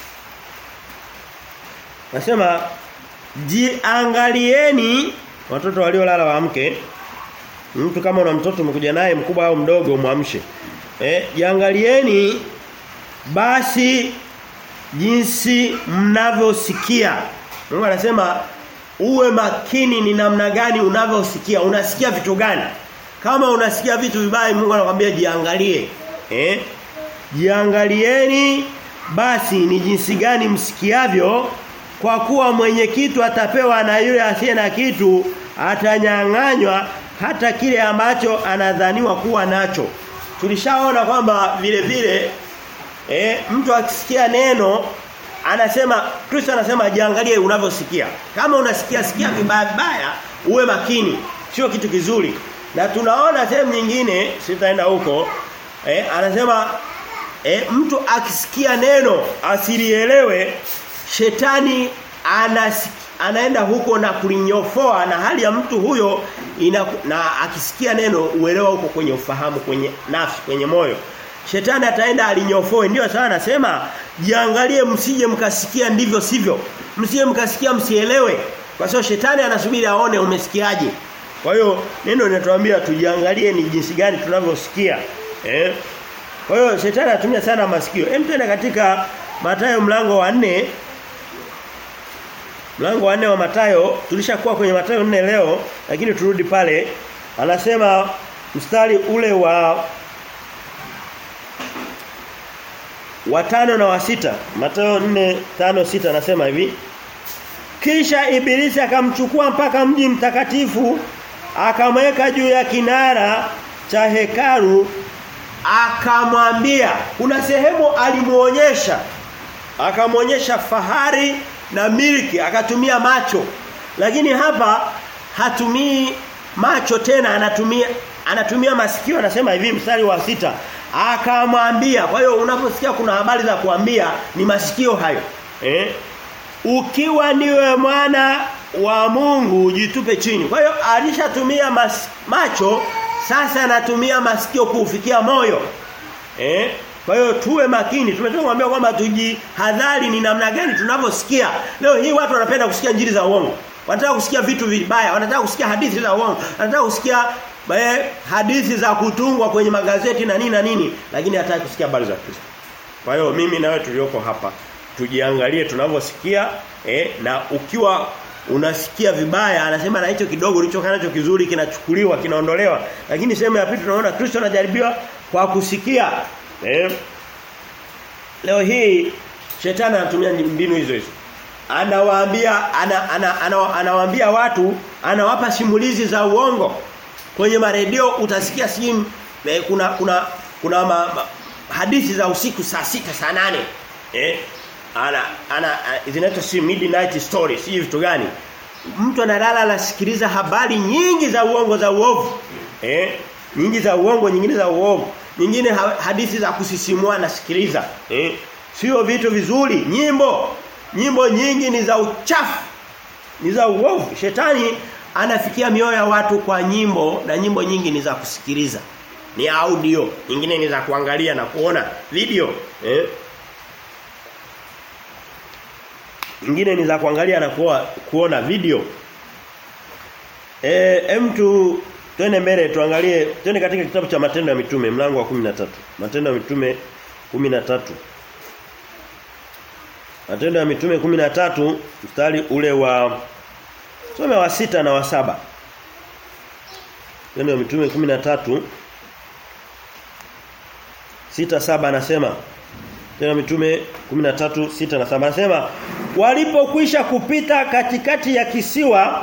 Anasema jiangalieni watoto waliolala waamke. Mtu kama una mtoto umekuja naye mkubwa au mdogo muamshe. Eh, jiangalieni basi jinsi mnavyosikia. Mungu anasema uwe makini ni namna gani unavyosikia. Unasikia vitu gani? Kama unasikia vitu vibaya Mungu anakuambia jiangalie. Eh? Jiangalieni basi ni jinsi gani msikiavyo kwa kuwa mwenye kitu atapewa na yule asiye na kitu atanyang'anywa hata kile ambacho anadhaniwa kuwa nacho. Tulishaona kwamba vile vile eh, mtu akisikia neno anasema Kristo anasema jiangalie unavyosikia. Kama unasikia sikia vibaya vibaya uwe makini. Sio kitu kizuri. Na tunaona sehemu nyingine sitaenda huko eh, anasema eh, mtu akisikia neno asilielewe shetani anas, anaenda huko na kulinyofoa na hali ya mtu huyo ina, na akisikia neno uelewa huko kwenye ufahamu kwenye nafsi kwenye moyo shetani ataenda alinyofoe ndio sana anasema jiangalie msije mkasikia ndivyo sivyo msije mkasikia msielewe kwa sababu shetani anasubiri aone umesikiaje kwa hiyo neno linatuambia tujiangalie ni jinsi gani tunavyosikia eh kwa hiyo shetani anatumia sana masikio hem tena katika Mathayo mlango wa 4 Mlango wa 4 wa Matayo tulishakuwa kwenye Matayo 4 leo lakini turudi pale anasema mstari ule wa watano na wa sita Mathayo 4 5 6 anasema hivi Kisha ibilisi akamchukua mpaka mji mtakatifu akamweka juu ya kinara cha hekalu akamwambia kuna sehemu alimuonyesha akamwonyesha fahari na milki akatumia macho lakini hapa hatumii macho tena anatumia anatumia masikio anasema hivi mstari wa sita akamwambia kwa hiyo unaposikia kuna habari za kuambia ni masikio hayo eh ukiwa niwe mwana wa Mungu jitupe chini kwa hiyo alishatumia macho sasa anatumia masikio kuufikia moyo eh kwa hiyo tuwe makini. Tumetoka kuambia kwamba tujihadhari ni namna gani tunavyosikia. Leo hii watu wanapenda kusikia njiri za uongo. Wanataka kusikia vitu vibaya, wanataka kusikia hadithi za uongo, wanataka kusikia eh, hadithi za kutungwa kwenye magazeti na nini na nini, lakini hataki kusikia habari za Kristo. Kwa hiyo mimi na wewe tulioko hapa tujiangalie tunavyosikia eh, na ukiwa unasikia vibaya anasema na hicho kidogo ulichokaa nacho kizuri kinachukuliwa kinaondolewa lakini sehemu ya pili tunaona Kristo anajaribiwa kwa kusikia Eh? Leo hii shetani anatumia mbinu hizo hizo. Anawaambia ana, ana, ana, anawaambia watu, anawapa simulizi za uongo. Kwenye maredio utasikia simu eh, kuna kuna kuna ma, ma, hadithi za usiku saa sita saa nane Eh? Ana ana zinaitwa si midnight story, si vitu gani? Mtu analala anasikiliza habari nyingi za uongo za uovu. Eh? Nyingi za uongo, nyingine za uovu nyingine hadithi za kusisimua nasikiliza eh sio vitu vizuri nyimbo nyimbo nyingi ni za uchafu ni za uovu shetani anafikia mioyo ya watu kwa nyimbo na nyimbo nyingi ni za kusikiliza ni audio nyingine ni za kuangalia na kuona video eh nyingine ni za kuangalia na kuwa, kuona video eh mtu Twende mbele tuangalie twende katika kitabu cha Matendo ya Mitume mlango wa 13. Matendo ya Mitume 13. Matendo ya Mitume 13 mstari ule wa some wa sita na wa saba Matendo ya Mitume 13 sita saba anasema Tena mitume 13 sita na saba anasema walipokwisha kupita katikati ya kisiwa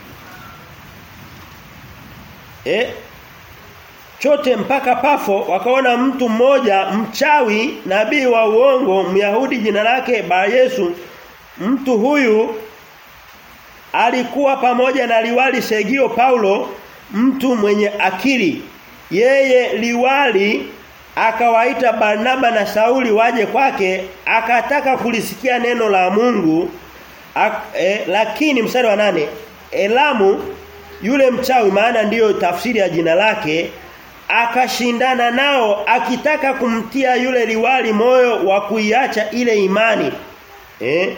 eh chote mpaka Pafo wakaona mtu mmoja mchawi nabii wa uongo Myahudi jina lake Bar Yesu mtu huyu alikuwa pamoja na liwali Segio Paulo mtu mwenye akili yeye liwali akawaita Barnaba na Sauli waje kwake akataka kulisikia neno la Mungu ak, eh, lakini mstari wa nane Elamu yule mchawi maana ndiyo tafsiri ya jina lake akashindana nao akitaka kumtia yule liwali moyo wa kuiacha ile imani eh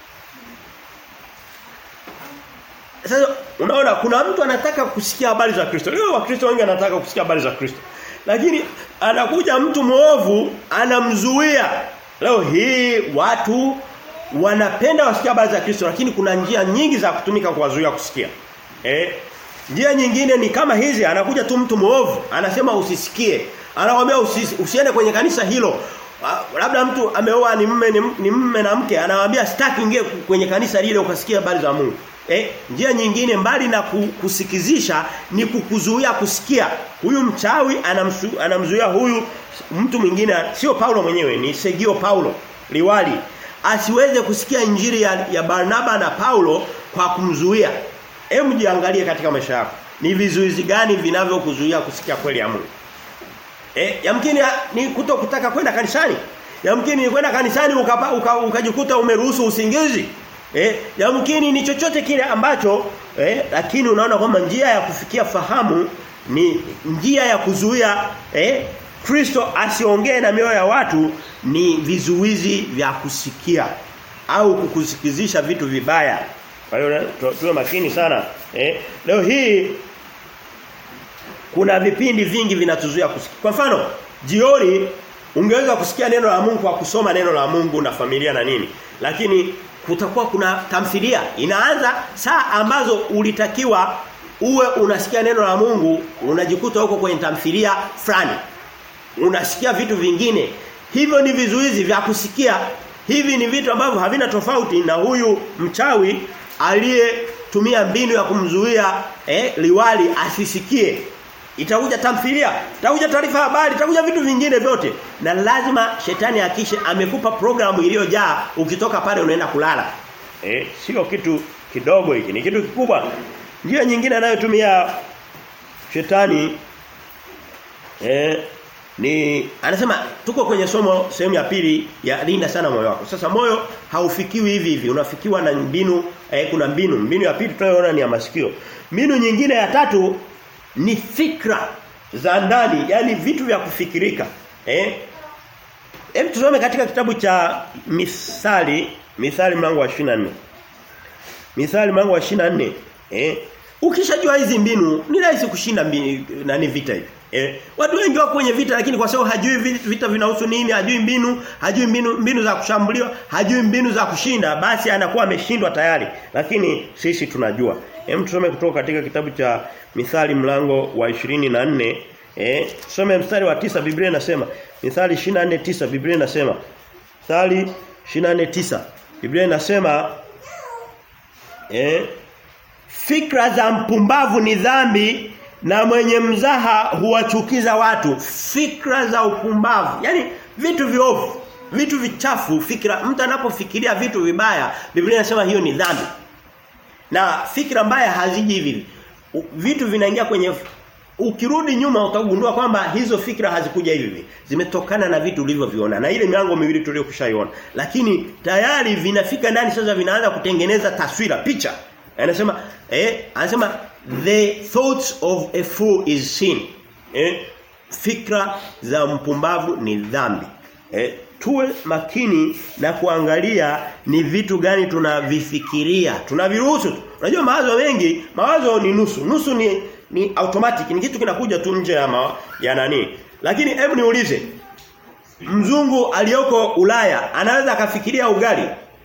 Sasa unaona kuna mtu anataka kusikia habari za Kristo. Leo wakristo wengi wanataka kusikia habari za Kristo. Lakini anakuja mtu mwovu anamzuia. Leo hii watu wanapenda wasikie habari za Kristo lakini kuna njia nyingi za kutumika kuwazuia kusikia. Eh? Njia nyingine ni kama hizi anakuja tu mtu mwovu anasema usisikie. Anakuambia usi, usiende kwenye kanisa hilo. Labda mtu ameoa ni mume ni, ni mume na mke anamwambia sitaki ingie kwenye kanisa lile ukasikia habari za Mungu. Eh, njia nyingine mbali na kusikizisha ni kukuzuia kusikia. Huyu mchawi anamsu, anamzuia huyu mtu mwingine sio Paulo mwenyewe ni Segio Paulo liwali asiweze kusikia injili ya, ya Barnaba na Paulo kwa kumzuia. Hebu jiangalie katika maisha yako. Ni vizuizi gani vinavyokuzuia kusikia kweli ya Mungu? Eh, yamkini ni kuto kutaka kwenda kanisani. Yamkini ni kwenda kanisani ukajikuta uka, uka umeruhusu usingizi. Eh, yamkini ni chochote kile ambacho eh, lakini unaona kwamba njia ya kufikia fahamu ni njia ya kuzuia eh Kristo asiongee na mioyo ya watu ni vizuizi vya kusikia au kukusikizisha vitu vibaya. Kwa hiyo tuwe makini sana. Eh, leo hii kuna vipindi vingi vinatuzuia kusikia. Kwa mfano, jioni ungeweza kusikia neno la Mungu kwa kusoma neno la Mungu na familia na nini. Lakini kutakuwa kuna tamthilia inaanza saa ambazo ulitakiwa uwe unasikia neno la Mungu unajikuta huko kwenye tamthilia fulani unasikia vitu vingine hivyo ni vizuizi vya kusikia hivi ni vitu ambavyo havina tofauti na huyu mchawi aliyetumia mbinu ya kumzuia eh, liwali asisikie itakuja tamthilia itakuja taarifa habari itakuja vitu vingine vyote na lazima shetani akishe amekupa programu iliyojaa ukitoka pale unaenda kulala eh sio kitu kidogo hiki ni kitu kikubwa njia nyingine anayotumia shetani eh ni anasema tuko kwenye somo sehemu ya pili ya linda sana moyo wako. Sasa moyo haufikiwi hivi hivi, unafikiwa na mbinu eh, kuna mbinu. Mbinu ya pili tunayoona ni ya masikio. Mbinu nyingine ya tatu ni fikra za ndani, yani vitu vya kufikirika. Eh? Hem tusome katika kitabu cha Misali, Misali mlango wa 24. Misali mlango wa 24, eh? Ukishajua hizi mbinu ni rahisi kushinda mbinu, nani vita hivi. Eh, watu wengi wako kwenye vita lakini kwa sababu hajui vita vinahusu nini, hajui mbinu, hajui mbinu mbinu za kushambuliwa, hajui mbinu za kushinda, basi anakuwa ameshindwa tayari. Lakini sisi tunajua. Hem tusome kutoka katika kitabu cha Mithali mlango wa 24, eh, tusome mstari wa tisa Biblia inasema, Mithali 24:9 Biblia inasema. Mithali 24:9 Biblia inasema eh fikra za mpumbavu ni dhambi na mwenye mzaha huwachukiza watu fikra za upumbavu yani vitu viovu vitu vichafu fikra mtu anapofikiria vitu vibaya Biblia inasema hiyo ni dhambi na fikra mbaya haziji hivi vitu vinaingia kwenye ukirudi nyuma utagundua kwamba hizo fikra hazikuja hivi zimetokana na vitu ulivyoviona na ile milango miwili tuliyokushaiona lakini tayari vinafika ndani sasa vinaanza kutengeneza taswira picha anasema eh anasema the thoughts of a fool is sin eh fikra za mpumbavu ni dhambi eh tuwe makini na kuangalia ni vitu gani tunavifikiria tunaviruhusu unajua mawazo mengi mawazo ni nusu nusu ni ni automatic ni kitu kinakuja tu nje ya ma, ya nani lakini hebu niulize mzungu aliyoko Ulaya anaweza akafikiria ugali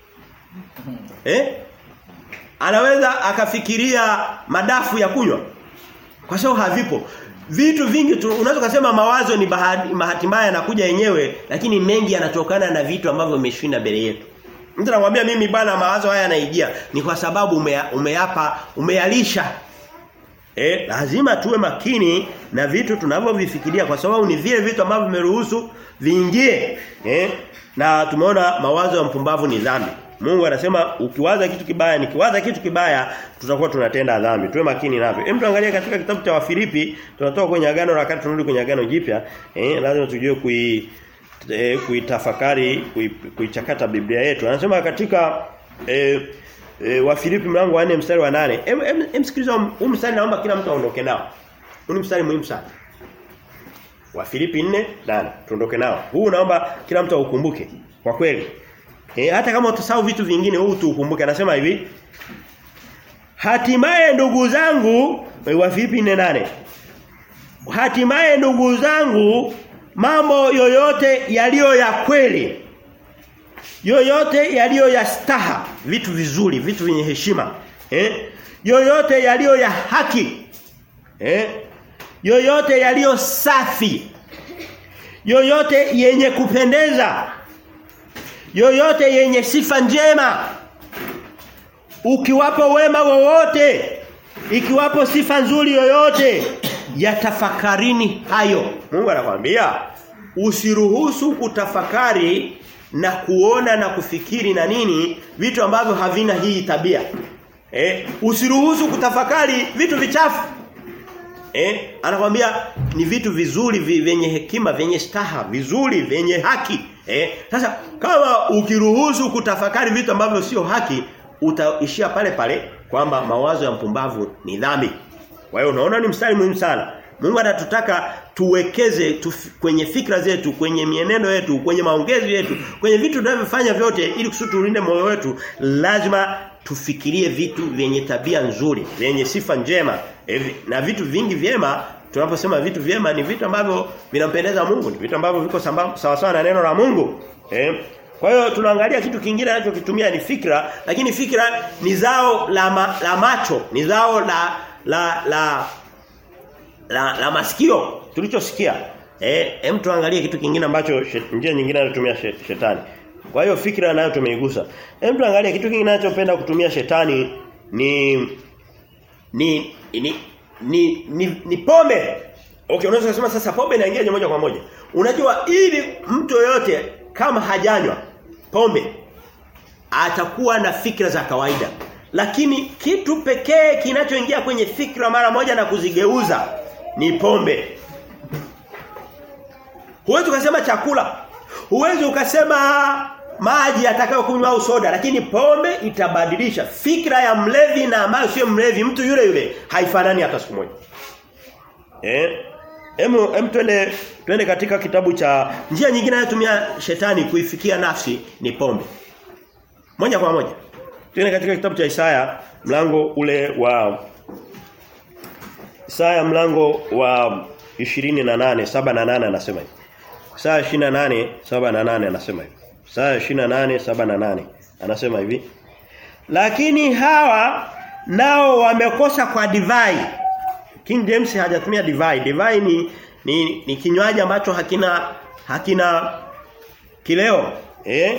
eh anaweza akafikiria madafu ya kunywa kwa sababu havipo vitu vingi unaweza kusema mawazo ni bahati, bahati mbaya yanakuja yenyewe lakini mengi yanatokana na vitu ambavyo vimeshinda mbele yetu mtu anakuambia mimi bana mawazo haya yanaijia ni kwa sababu umeya, umeyapa umeyalisha eh lazima tuwe makini na vitu tunavyovifikiria kwa sababu ni vile vitu ambavyo vimeruhusu viingie eh na tumeona mawazo ya mpumbavu ni dhambi Mungu anasema ukiwaza kitu kibaya nikiwaza kitu kibaya tutakuwa tunatenda dhambi. Tuwe makini navyo. Hem tuangalie katika kitabu cha Wafilipi tunatoka kwenye agano la kale tunarudi kwenye agano jipya. Eh lazima tujue kui eh, kuitafakari kuichakata kui Biblia yetu. Anasema katika eh, eh, Wafilipi mlango wa 4 mstari wa 8. Hem em, em, sikiliza huu mstari naomba kila mtu aondoke nao. Huu ni mstari muhimu sana. Wafilipi 4:8 tuondoke nao. Huu naomba kila mtu aukumbuke. Kwa kweli E, hata kama utasahau vitu vingine huu tu ukumbuke anasema hivi Hatimaye ndugu zangu wa Filipi 4:8 Hatimaye ndugu zangu mambo yoyote yaliyo ya kweli yoyote yaliyo ya staha vitu vizuri vitu vyenye heshima eh yoyote yaliyo ya haki eh yoyote yaliyo safi yoyote yenye kupendeza yoyote yenye sifa njema ukiwapo wema wowote ikiwapo sifa nzuri yoyote yatafakarini hayo Mungu anakuambia usiruhusu kutafakari na kuona na kufikiri na nini vitu ambavyo havina hii tabia eh usiruhusu kutafakari vitu vichafu eh anakuambia ni vitu vizuri vyenye hekima vyenye staha vizuri vyenye haki Eh, sasa kama ukiruhusu kutafakari vitu ambavyo sio haki, utaishia pale pale kwamba mawazo ya mpumbavu ni dhambi. Kwa hiyo unaona ni mstari muhimu sana. Mungu anatutaka tuwekeze tuf, kwenye fikra zetu, kwenye mienendo yetu, kwenye maongezi yetu, kwenye vitu tunavyofanya vyote ili kusudi tulinde moyo wetu, lazima tufikirie vitu vyenye tabia nzuri, vyenye sifa njema. Evi, na vitu vingi vyema tunaposema vitu vyema ni vitu ambavyo vinampendeza Mungu, ni vitu ambavyo viko sawa sawa na neno la Mungu. Eh? Kwa hiyo tunaangalia kitu kingine anachokitumia ni fikra, lakini fikra ni zao la, ma, la macho, ni zao la la la la, la masikio tulichosikia. Eh, hem tuangalie kitu kingine ambacho njia nyingine anatumia shetani. Kwa hiyo fikra nayo tumeigusa. Hem tuangalie kitu kingine anachopenda kutumia shetani ni ni ni ni ni, ni pombe. Okay, unaweza kusema sasa pombe inaingia moja kwa moja. Unajua ili mtu yote kama hajanywa pombe atakuwa na fikra za kawaida. Lakini kitu pekee kinachoingia kwenye fikra mara moja na kuzigeuza ni pombe. Huwezi ukasema chakula. Huwezi ukasema maji atakayokunywa au soda lakini pombe itabadilisha fikra ya mlevi na ambayo sio mlevi mtu yule yule haifanani hata siku moja. Eh? Hemu hem twende twende katika kitabu cha njia nyingine anayotumia shetani kuifikia nafsi ni pombe. Moja kwa moja. Twende katika kitabu cha Isaya mlango ule wa Isaya mlango wa 28 7 na 8 anasema hivi. Isaya 28 7 na 8 anasema hivi. Isaya 28 7 na 8 anasema hivi. Lakini hawa nao wamekosa kwa divai. King James hajatumia divai. Divai ni ni, ni kinywaji ambacho hakina hakina kileo. Eh?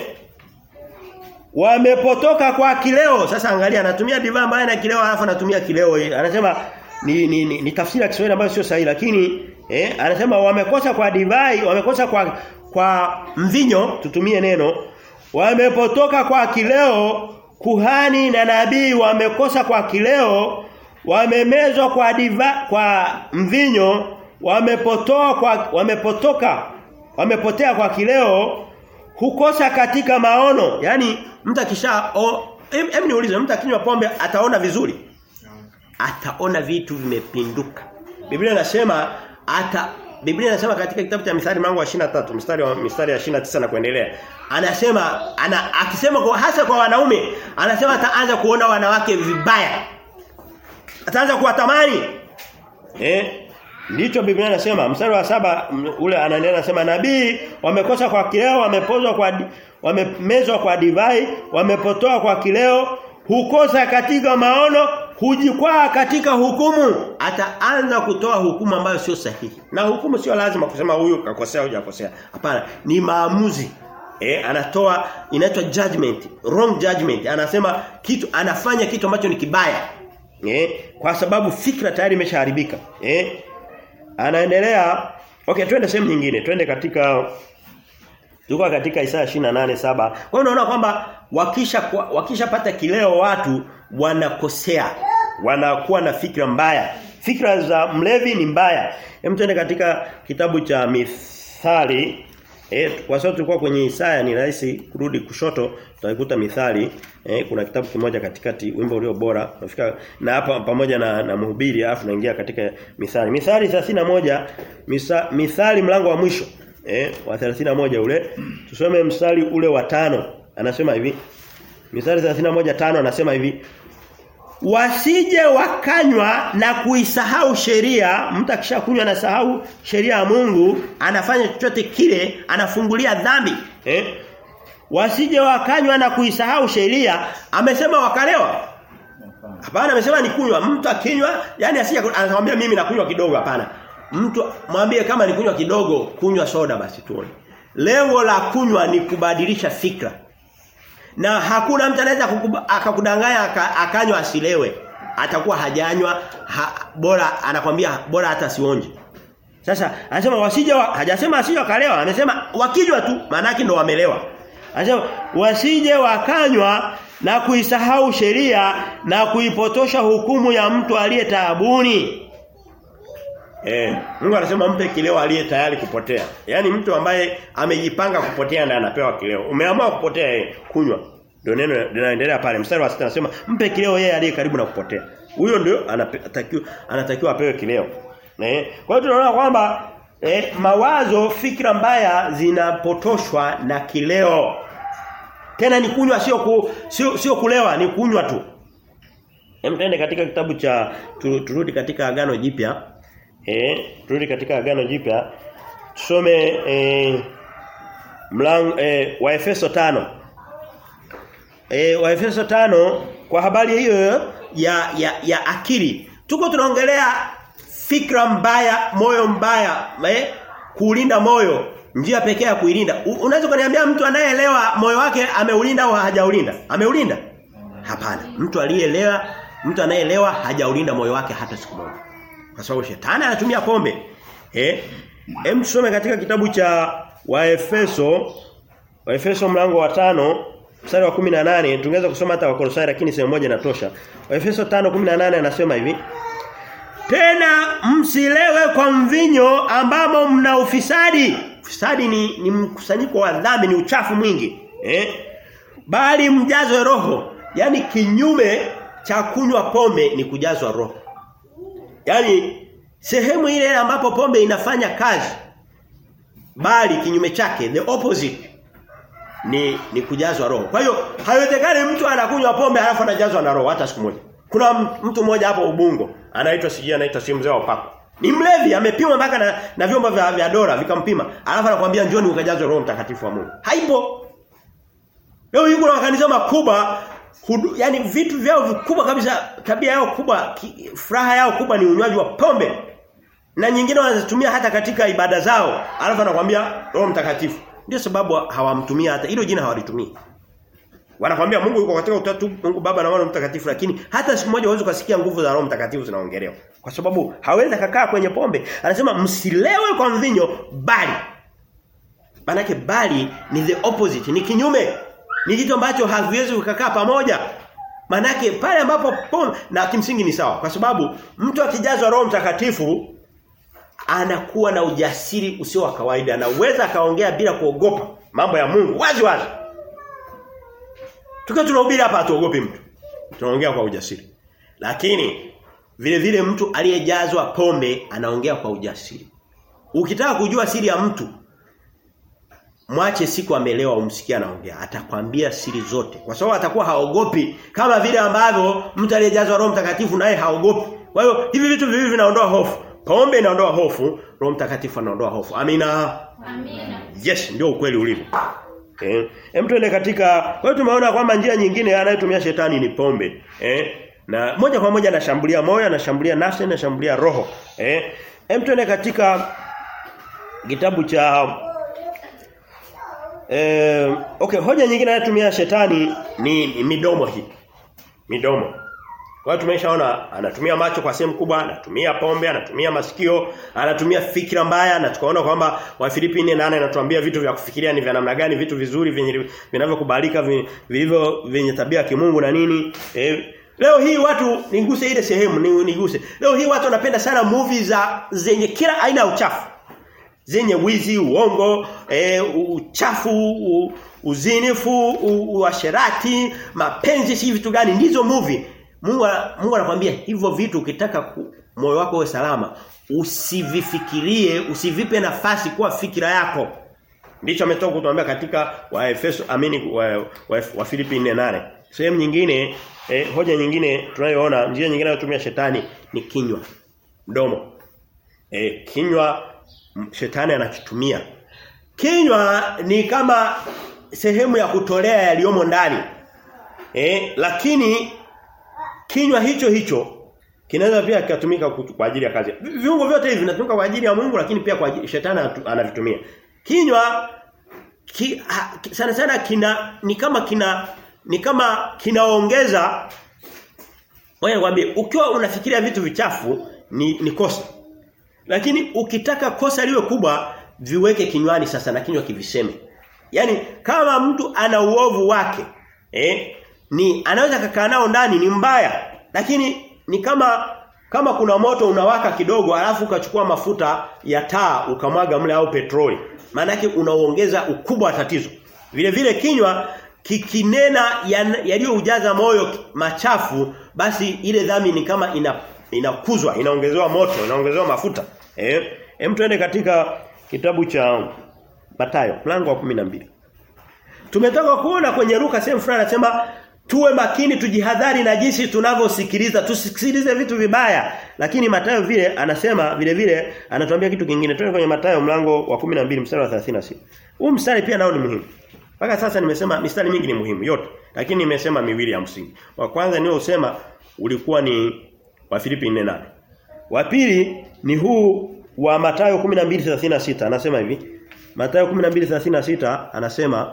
Wamepotoka kwa kileo. Sasa angalia anatumia divai ambayo ina kileo alafu anatumia kileo. Anasema ni, ni, ni, ni tafsiri ya Kiswahili ambayo sio sahihi lakini eh anasema wamekosa kwa divai, wamekosa kwa kwa mvinyo tutumie neno wamepotoka kwa kileo kuhani na nabii wamekosa kwa kileo wamemezwa kwa diva kwa mvinyo wamepotoa kwa wamepotoka wamepotea kwa kileo hukosa katika maono yani mtu akisha hem em niulize mtu akinywa pombe ataona vizuri ataona vitu vimepinduka Biblia inasema ata Biblia inasema katika kitabu cha Mithali mlango wa 23 mstari wa mstari ya 29 na kuendelea. Anasema ana akisema kwa hasa kwa wanaume, anasema ataanza kuona wanawake vibaya. Ataanza kuwatamani. Eh? Ndicho Biblia inasema mstari wa saba ule anaendelea anasema nabii wamekosa kwa kileo, wamepozwa kwa wamemezwa kwa divai, wamepotoa kwa kileo, hukosa katika maono, hujikwaa katika hukumu ataanza kutoa hukumu ambayo sio sahihi na hukumu sio lazima kusema huyu kakosea au hujakosea hapana ni maamuzi eh anatoa inaitwa judgment wrong judgment anasema kitu anafanya kitu ambacho ni kibaya eh kwa sababu fikra tayari imeshaharibika eh anaendelea okay twende sehemu nyingine twende katika Tuko katika Isaya 28:7. Kwa hiyo unaona kwamba wakisha wakishapata kileo watu wanakosea. Wanakuwa na fikra mbaya. Fikra za mlevi ni mbaya. Hem tuende katika kitabu cha Mithali. Eh kwa sababu tulikuwa kwenye Isaya ni rahisi kurudi kushoto tutaikuta Mithali. Eh kuna kitabu kimoja katikati wimbo ulio bora. Nafika na hapa pamoja na, na mhubiri alafu naingia katika Mithali. Mithali 31 misa, Mithali mlango wa mwisho eh wa 31 ule tusome mstari ule wa tano anasema hivi mstari 31 tano anasema hivi wasije wakanywa na kuisahau sheria mtu akishakunywa na sahau sheria ya Mungu anafanya chochote kile anafungulia dhambi eh wasije wakanywa na kuisahau sheria amesema wakalewa hapana amesema ni kunywa mtu akinywa yani asije anakuambia mimi nakunywa kidogo hapana Mtu mwambie kama ni kunywa kidogo, kunywa soda basi tuone. Lengo la kunywa ni kubadilisha fikra. Na hakuna mtu anaweza akakudanganya akanywa asilewe. Atakuwa hajanywa ha, bora anakwambia bora hata sionje. Sasa anasema wasije wa, hajasema asije wakalewa, amesema wakijwa tu maana ndo wamelewa. Anasema wasije wakanywa na kuisahau sheria na kuipotosha hukumu ya mtu aliye taabuni. Eh, Mungu anasema mpe kileo aliye tayari kupotea. Yaani mtu ambaye amejipanga kupotea na anapewa kileo. Umeamua kupotea yeye, kunywa. Ndio neno linaendelea pale. Mstari wa 6 anasema mpe kileo yeye aliye karibu na kupotea. Huyo ndio anatakiwa anatakiwa apewe kileo. Eh? Kwa hiyo tunaona kwamba eh, mawazo, fikra mbaya zinapotoshwa na kileo. Tena ni kunywa sio ku, sio sio kulewa, ni kunywa tu. Hem tuende katika kitabu cha turudi katika agano jipya. Eh, turudi katika agano jipya. Tusome eh mlango eh wa Efeso 5. Eh wa Efeso 5 kwa habari hiyo ya ya ya akili. Tuko tunaongelea fikra mbaya, moyo mbaya, eh kuulinda moyo, njia pekee ya kuilinda. Unaweza kuniambia mtu anayeelewa moyo wake ameulinda au hajaulinda? Ameulinda? Hapana. Mtu aliyeelewa, mtu anayeelewa hajaulinda moyo wake hata siku moja. Kwa sababu shetani anatumia pombe. Eh? Hem tusome katika kitabu cha Waefeso Waefeso mlango wa tano mstari wa 18 tungeweza kusoma hata Wakolosai lakini sehemu moja inatosha. Waefeso 5:18 anasema hivi. Tena msilewe kwa mvinyo ambamo mna ufisadi. Ufisadi ni, ni mkusanyiko wa dhambi, ni uchafu mwingi. Eh? Bali mjazwe roho. Yaani kinyume cha kunywa pombe ni kujazwa roho. Yaani sehemu ile ambapo pombe inafanya kazi bali kinyume chake the opposite ni ni kujazwa roho. Kwa hiyo haiwezekani mtu anakunywa pombe halafu anajazwa na roho hata siku moja. Kuna mtu mmoja hapo Ubungo anaitwa sijui anaitwa si mzee wa upako. Ni mlevi amepimwa mpaka na, na vyombo vya, vya dola vikampima. Alafu anakuambia njoni ukajazwe roho mtakatifu wa Mungu. Haipo. Leo yuko na makanisa makubwa hudu, yani vitu vyao vikubwa kabisa tabia yao kubwa ki, furaha yao kubwa ni unywaji wa pombe. Na nyingine wanazitumia hata katika ibada zao. Alafu anakuambia roho mtakatifu. Ndio sababu hawamtumia hata hilo jina hawalitumii. Wanakwambia Mungu yuko katika utatu, Mungu Baba na Mwana Mtakatifu lakini hata siku moja huwezi kusikia nguvu za Roho Mtakatifu zinaongelewa. Kwa sababu hawezi kukaa kwenye pombe. Anasema msilewe kwa mvinyo bali. Manake bali ni the opposite, ni kinyume. Ni kitu ambacho haviwezi kukaa pamoja. Manake pale ambapo pombe na kimsingi ni sawa kwa sababu mtu akijazwa Roho Mtakatifu anakuwa na ujasiri usio wa kawaida. Anaweza akaongea bila kuogopa mambo ya Mungu wazi wazi. Tukiwa tunahubiri hapa hatuogopi mtu. Tunaongea kwa ujasiri. Lakini vile vile mtu aliyejazwa pombe anaongea kwa ujasiri. Ukitaka kujua siri ya mtu mwache siku amelewa umsikie anaongea. Atakwambia siri zote. Kwa sababu atakuwa haogopi kama vile ambavyo mtu aliyejazwa Roho Mtakatifu naye haogopi. Kwa hiyo hivi vitu viwili vinaondoa hofu. Pombe inaondoa hofu, Roho Mtakatifu anaondoa hofu. Amina. Amina. Yes, ndio ukweli ulivyo. Eh, hem tuende katika kwa hiyo tumeona kwamba njia nyingine anayotumia shetani ni pombe. Eh? Na moja kwa moja anashambulia moyo, anashambulia nafsi, anashambulia roho. Eh? Hem tuende katika kitabu cha eh okay, hoja nyingine anayotumia shetani ni, ni midomo hii. Midomo. Kwa hiyo tumeshaona anatumia macho kwa sehemu kubwa, anatumia pombe, anatumia masikio, anatumia fikra mbaya na tukaona kwamba Wafilipi 4:8 anatuambia vitu vya kufikiria ni vya namna gani, vitu vizuri vyenye vinavyokubalika vilivyo vyenye tabia ya kimungu na nini. E, leo hii watu niguse ile sehemu ni, niguse. Leo hii watu wanapenda sana movie za zenye kila aina ya uchafu. Zenye wizi, uongo, e, uchafu, u, uzinifu, uasherati, mapenzi si vitu gani ndizo movie. Mungu Mungu anakuambia hivyo vitu ukitaka moyo wako uwe salama usivifikirie usivipe nafasi kuwa fikira yako ndicho ametoka kutuambia katika wa Efeso amini wa, wa, wa Filipi 4:8 sehemu nyingine eh, hoja nyingine tunayoona njia nyingine inayotumia shetani ni kinywa mdomo eh, kinywa shetani anakitumia kinywa ni kama sehemu ya kutolea yaliyomo ndani eh, lakini kinywa hicho hicho kinaweza pia kikatumika kwa ajili ya kazi. Viungo vyote hivi vinatumika kwa ajili ya Mungu lakini pia kwa ajili shetani anavitumia. Kinywa ki, ha, sana sana kina ni kama kina ni kama kinaongeza Wewe nikwambie ukiwa unafikiria vitu vichafu ni, ni kosa. Lakini ukitaka kosa liwe kubwa viweke kinywani sasa na kinywa kiviseme. Yaani kama mtu ana uovu wake eh ni anaweza kakaa nao ndani ni mbaya lakini ni kama kama kuna moto unawaka kidogo alafu ukachukua mafuta ya taa ukamwaga mle au petroli maana yake unaongeza ukubwa wa tatizo vile vile kinywa kikinena yaliyoujaza moyo machafu basi ile dhambi ni kama ina inakuzwa inaongezewa moto inaongezewa mafuta eh hem tuende katika kitabu cha Mathayo mlango wa 12 Tumetoka kuona kwenye Luka sehemu fulani anasema tuwe makini tujihadhari na jinsi tunavyosikiliza tusikilize vitu vibaya lakini Mathayo vile anasema vile vile anatuambia kitu kingine twende kwenye Mathayo mlango wa 12 mstari wa 36 huu mstari pia nao ni muhimu mpaka sasa nimesema mistari mingi ni muhimu yote lakini nimesema miwili ya msingi wa kwanza nio usema ulikuwa ni wa Filipi 4:8 wa pili ni huu wa Mathayo 12:36 anasema hivi Mathayo 12:36 anasema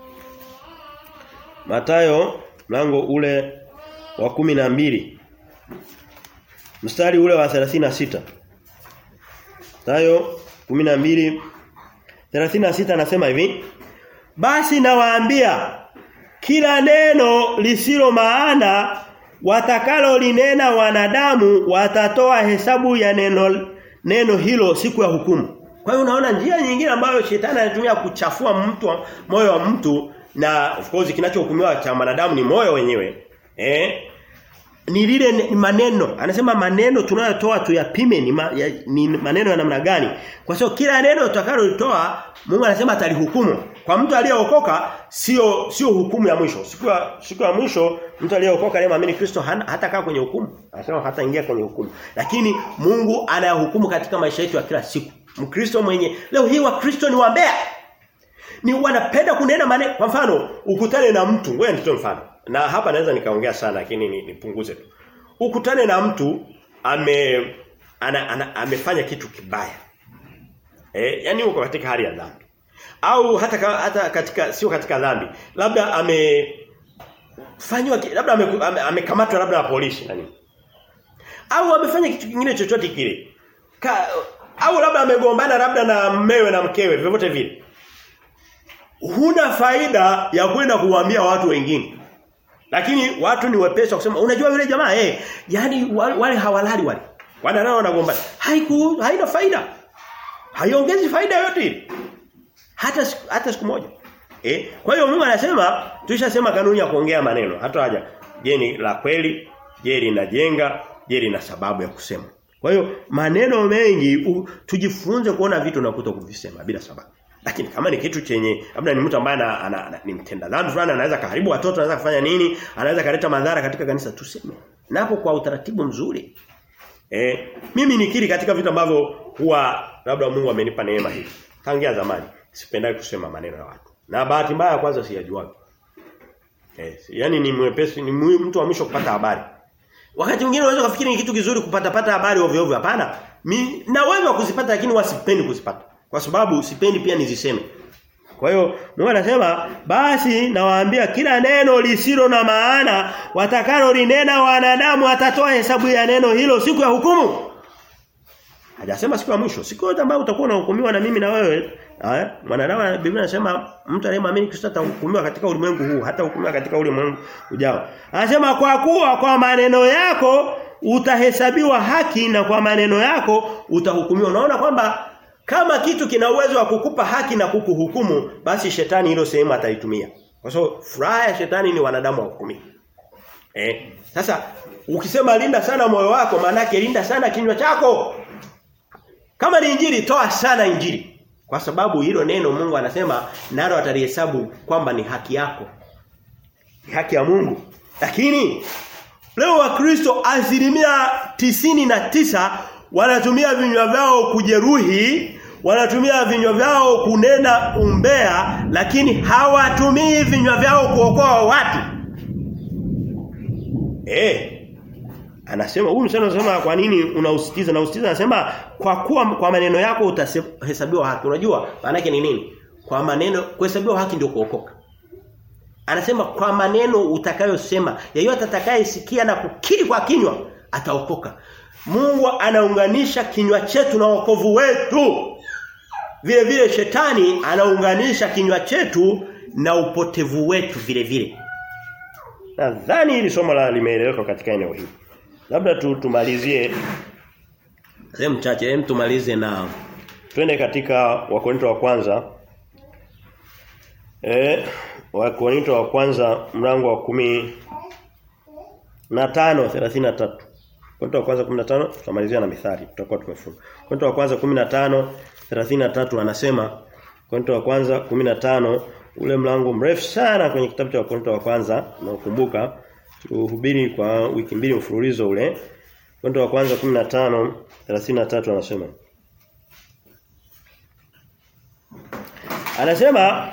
Mathayo mlango ule wa kumi na mbili mstari ule wa 36 Mathayo 12 36 anasema hivi Basi nawaambia kila neno lisilo maana watakalo linena wanadamu watatoa hesabu ya neno neno hilo siku ya hukumu. Kwa hiyo unaona njia nyingine ambayo shetani anatumia kuchafua mtu moyo wa mtu na of course kinachohukumiwa cha wanadamu ni moyo wenyewe. Eh? Ni lile ni maneno. Anasema maneno tunayotoa tuyapime ni, ma, ya, ni maneno ya namna gani? Kwa sababu kila neno utakalolitoa Mungu anasema atalihukumu. Kwa mtu aliyeokoka sio sio hukumu ya mwisho. Siku ya siku ya mwisho mtu aliyeokoka aliyemwamini Kristo hata kaa kwenye hukumu. Anasema hata ingia kwenye hukumu. Lakini Mungu anayahukumu katika maisha yetu ya kila siku. Mkristo mwenye leo hii wa Kristo ni wambea. Ni wanapenda kunena maneno. Kwa mfano, ukutane na mtu, wewe nitoe mfano. Na hapa naweza nikaongea sana lakini nipunguze tu. Ukutane na mtu ame ana, ana, amefanya kitu kibaya. Eh, yani uko katika hali ya dhambi. Au hata hata katika sio katika dhambi. Labda ame fanywa labda amekamatwa ame, ame labda na polisi nani. Au amefanya kitu kingine chochote kile. Ka, au labda amegombana labda na mmewe na mkewe vyovyote vile. Huna faida ya kwenda kuwaambia watu wengine. Lakini watu ni wepesi kusema unajua yule jamaa eh yani wale hawalali wale. Wanalala wanagombana. Haiku haina faida. Haiongezi faida yote Hata hata siku moja. Eh? Kwa hiyo Mungu anasema tulishasema kanuni ya kuongea maneno. Hata haja. Je ni la kweli? Je linajenga? Je lina sababu ya kusema? Kwa hiyo maneno mengi u, tujifunze kuona vitu na kuto kuvisema bila sababu. Lakini kama ni kitu chenye labda ni mtu ambaye ana, ana, ana, ni mtenda dhambi fulani anaweza kaharibu watoto anaweza kufanya nini anaweza kaleta madhara katika kanisa tuseme napo kwa utaratibu mzuri eh mimi nikiri katika vitu ambavyo huwa labda Mungu amenipa neema hii tangia zamani sipendai kusema maneno ya watu na bahati mbaya kwanza siyajua eh yani ni mwepesi ni mtu wa mwisho kupata habari Wakati mwingine unaweza kufikiri ni kitu kizuri kupata pata habari ovyo ovyo hapana. Mimi na uwezo kuzipata lakini wasipendi kuzipata. Kwa sababu sipendi pia niziseme. Kwa hiyo Mungu anasema basi nawaambia kila neno lisilo na maana watakalo linena wanadamu atatoa hesabu ya neno hilo siku ya hukumu. Hajasema siku ya mwisho. Siku yote ambayo utakuwa unahukumiwa na mimi na wewe. Haya, mwanadamu Biblia inasema mtu aliyemwamini Kristo atahukumiwa katika ulimwengu huu, hata hukumiwa katika ulimwengu ujao. Anasema kwa kuwa kwa maneno yako utahesabiwa haki na kwa maneno yako utahukumiwa. Unaona kwamba kama kitu kina uwezo wa kukupa haki na kukuhukumu, basi shetani hilo sehemu ataitumia. Kwa sababu furaha ya shetani ni wanadamu wahukumiwa. Eh, sasa ukisema linda sana moyo wako maana yake linda sana kinywa chako. Kama ni injili toa sana injili. Kwa sababu hilo neno Mungu anasema nalo atalihesabu kwamba ni haki yako. Ni haki ya Mungu. Lakini leo wakristo asilimia tisini na tisa wanatumia vinywa vyao kujeruhi, wanatumia vinywa vyao kunena umbea, lakini hawatumii vinywa vyao kuokoa watu. Eh. Anasema huyu msana anasema kwa nini unausikiza na usikiza anasema kwa kuwa kwa maneno yako utahesabiwa haki. Unajua maana yake ni nini? Kwa maneno kuhesabiwa haki ndio kuokoka. Anasema kwa maneno utakayosema, yeyote atakayesikia na kukiri kwa kinywa ataokoka. Mungu anaunganisha kinywa chetu na wokovu wetu. Vile vile shetani anaunganisha kinywa chetu na upotevu wetu vile vile. Nadhani hili somo la limeeleweka katika eneo hili. Labda tu tumalizie sehemu chache, hem tumalize na twende katika Wakorinto wa kwanza. Eh, Wakorinto wa kwanza mlango wa kumi na tano 33. Korinto wa kwanza 15 tutamalizia na mithali tutakuwa tumefunga. Korinto wa kwanza 15 33 anasema Korinto wa kwanza 15 ule mlango mrefu sana kwenye kitabu cha Korinto wa kwanza na ukumbuka tuhubiri kwa wiki mbili mfululizo ule. Korinto wa kwanza 15 33 anasema Anasema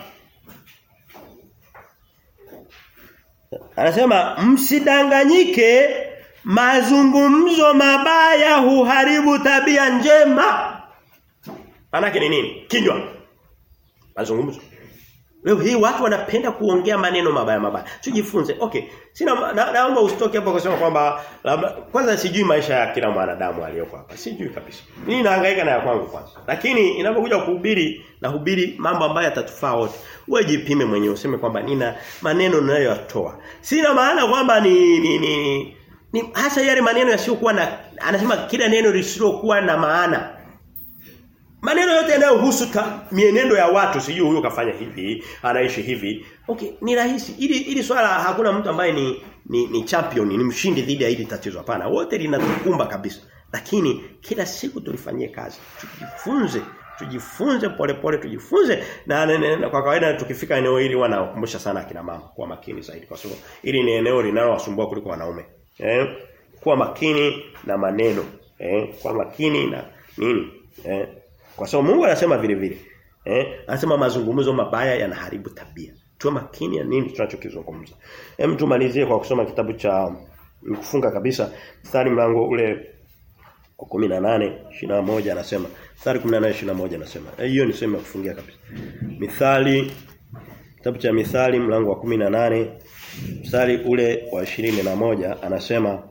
Anasema msidanganyike mazungumzo mabaya huharibu tabia njema. Manake ni nini? Kinywa. Mazungumzo. Leo hii watu wanapenda kuongea maneno mabaya mabaya. Tujifunze. Okay. Sina na, naomba usitoke hapo kusema kwamba kwanza sijui maisha ya kila mwanadamu aliyoko hapa. Sijui kabisa. Mimi nahangaika na ya kwangu kwanza. Lakini inapokuja kuhubiri na hubiri mambo ambayo yatatufaa wote. Wewe jipime mwenyewe useme kwamba nina maneno ninayoyatoa. Sina maana kwamba ni ni, ni ni hasa yale maneno yasiyokuwa na anasema kila neno lisilokuwa na maana. Maneno yote yanayohusu mienendo ya watu sijui huyo kafanya hivi, anaishi hivi. Okay, ni rahisi. Ili ili swala hakuna mtu ambaye ni ni, ni champion, ni mshindi dhidi ya hili tatizo hapana. Wote linatukumba kabisa. Lakini kila siku tulifanyie kazi. Tujifunze, tujifunze polepole tujifunze na, na, na, na kwa kawaida tukifika eneo hili wanakumbusha sana akina mama kuwa makini zaidi kwa sababu hili ni eneo linalowasumbua kuliko wanaume. Eh? Kuwa makini na maneno. Eh? Kuwa makini na nini? Eh? Kwa sababu Mungu anasema vile vile. Eh? Anasema mazungumzo mabaya yanaharibu tabia. Tuwe makini ya nini tunachokizungumza. Hem tumalizie kwa kusoma kitabu cha kufunga kabisa mstari mlango ule wa 18 21 anasema mstari 18 21 anasema. Hiyo ni sema kufungia kabisa. Mithali kitabu cha Mithali mlango wa 18 mstari ule wa 21 anasema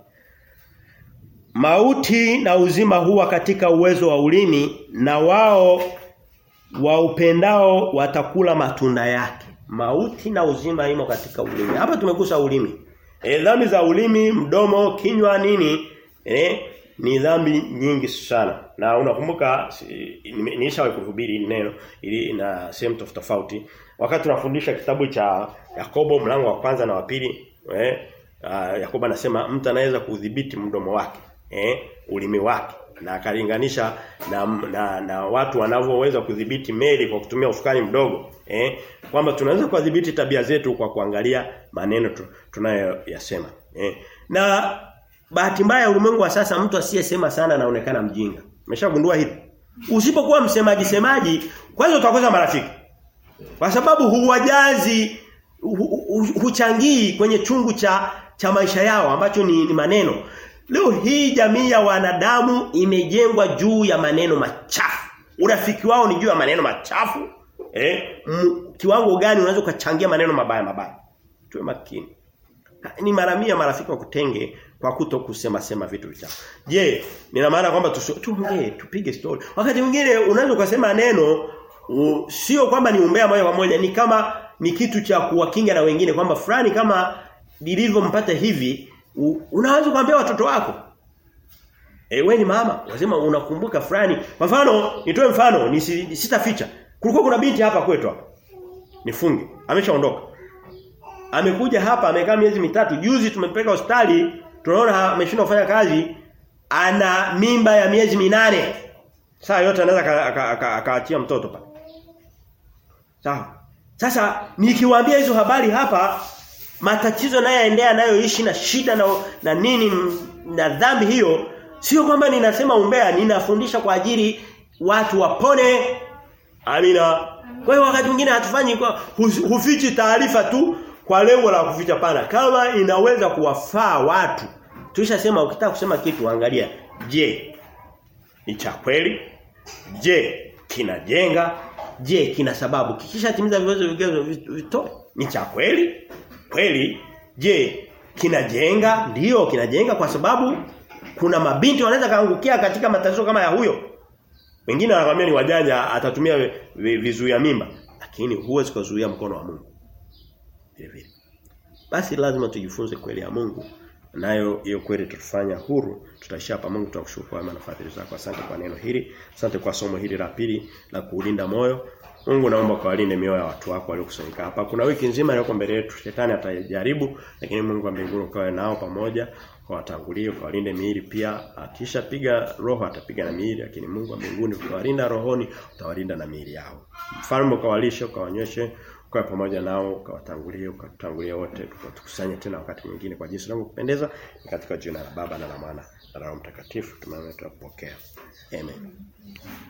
Mauti na uzima huwa katika uwezo wa ulimi na wao wa upendao watakula matunda yake. Mauti na uzima imo katika ulimi. Hapa tumegusa ulimi. E, dhambi za ulimi, mdomo, kinywa nini? E, ni dhambi nyingi sana. Na unakumbuka nilishawahi kuhubiri neno ili na sehemu tofauti. Wakati tunafundisha kitabu cha Yakobo mlango wa kwanza na wa pili, eh, uh, Yakobo anasema mtu anaweza kudhibiti mdomo wake eh, ulimi wake na akalinganisha na, na na watu wanavyoweza kudhibiti meli kwa kutumia usukani mdogo eh kwamba tunaweza kudhibiti tabia zetu kwa kuangalia maneno tu, tunayoyasema eh na bahati mbaya ulimwengu wa sasa mtu asiyesema sana anaonekana mjinga umeshagundua hili usipokuwa msemaji semaji kwanza utakosa marafiki kwa sababu huwajazi hu, hu, huchangii kwenye chungu cha cha maisha yao ambacho ni, ni maneno Leo hii jamii ya wanadamu imejengwa juu ya maneno machafu. Urafiki wao ni juu ya maneno machafu. Eh? M, kiwango gani unaweza ukachangia maneno mabaya mabaya? Tuwe makini. Ni mara mia marafiki wakutenge kwa kuto kusema sema vitu vichafu. Je, nina maana kwamba tuongee, tupige story. Wakati mwingine unaweza ukasema neno u, sio kwamba ni umbea moja kwa moja, ni kama ni kitu cha kuwakinga na wengine kwamba fulani kama lilivyompata hivi unaweza kuambia watoto wako eh wewe ni mama lazima unakumbuka fulani kwa mfano nitoe mfano ni sitaficha kulikuwa kuna binti hapa kwetu hapa nifunge ameshaondoka amekuja hapa amekaa miezi mitatu juzi tumempeleka hospitali tunaona ameshindwa kufanya kazi ana mimba ya miezi minane saa yote anaweza akaachia mtoto pale sawa sasa nikiwaambia hizo habari hapa matatizo nayoendea nayoishi na shida na, na nini na dhambi hiyo sio kwamba ninasema umbea ninafundisha kwa ajili watu wapone amina kwa hiyo wakati mwingine hatufanyi kwa hufichi taarifa tu kwa lengo la kuficha pana kama inaweza kuwafaa watu tulishasema ukitaka kusema kitu angalia je ni cha kweli je kinajenga je kina sababu kikisha timiza vigezo vigezo vitoe ni cha kweli kweli je kinajenga ndiyo kinajenga kwa sababu kuna mabinti wanaweza kaangukia katika matatizo kama ya huyo wengine wanakuambia ni wajanja atatumia vizuia mimba lakini huwezi kuzuia mkono wa Mungu vile vile basi lazima tujifunze kweli ya Mungu nayo hiyo kweli tutafanya huru tutaishia hapa Mungu tunakushukuru kwa nafadhili zako asante kwa neno hili asante kwa somo hili la pili la kuulinda moyo Mungu naomba kawalinde mioyo ya watu wako waliokusanyika hapa. Kuna wiki nzima iliyoko mbele yetu. Shetani atajaribu lakini Mungu wa mbinguni ukawe nao pamoja kwa watangulie kawalinde miili pia. Akisha piga roho atapiga na miili lakini Mungu wa mbinguni ukiwalinda rohoni utawalinda na miili yao. Mfalme ukawalishe ukawanyoshe kwa pamoja nao ukawatangulie ukatangulie wote tukusanye tena wakati mwingine kwa jinsi langu kupendeza katika jina la Baba na la Mwana na la Roho Mtakatifu tumeomba tukapokea. Amen.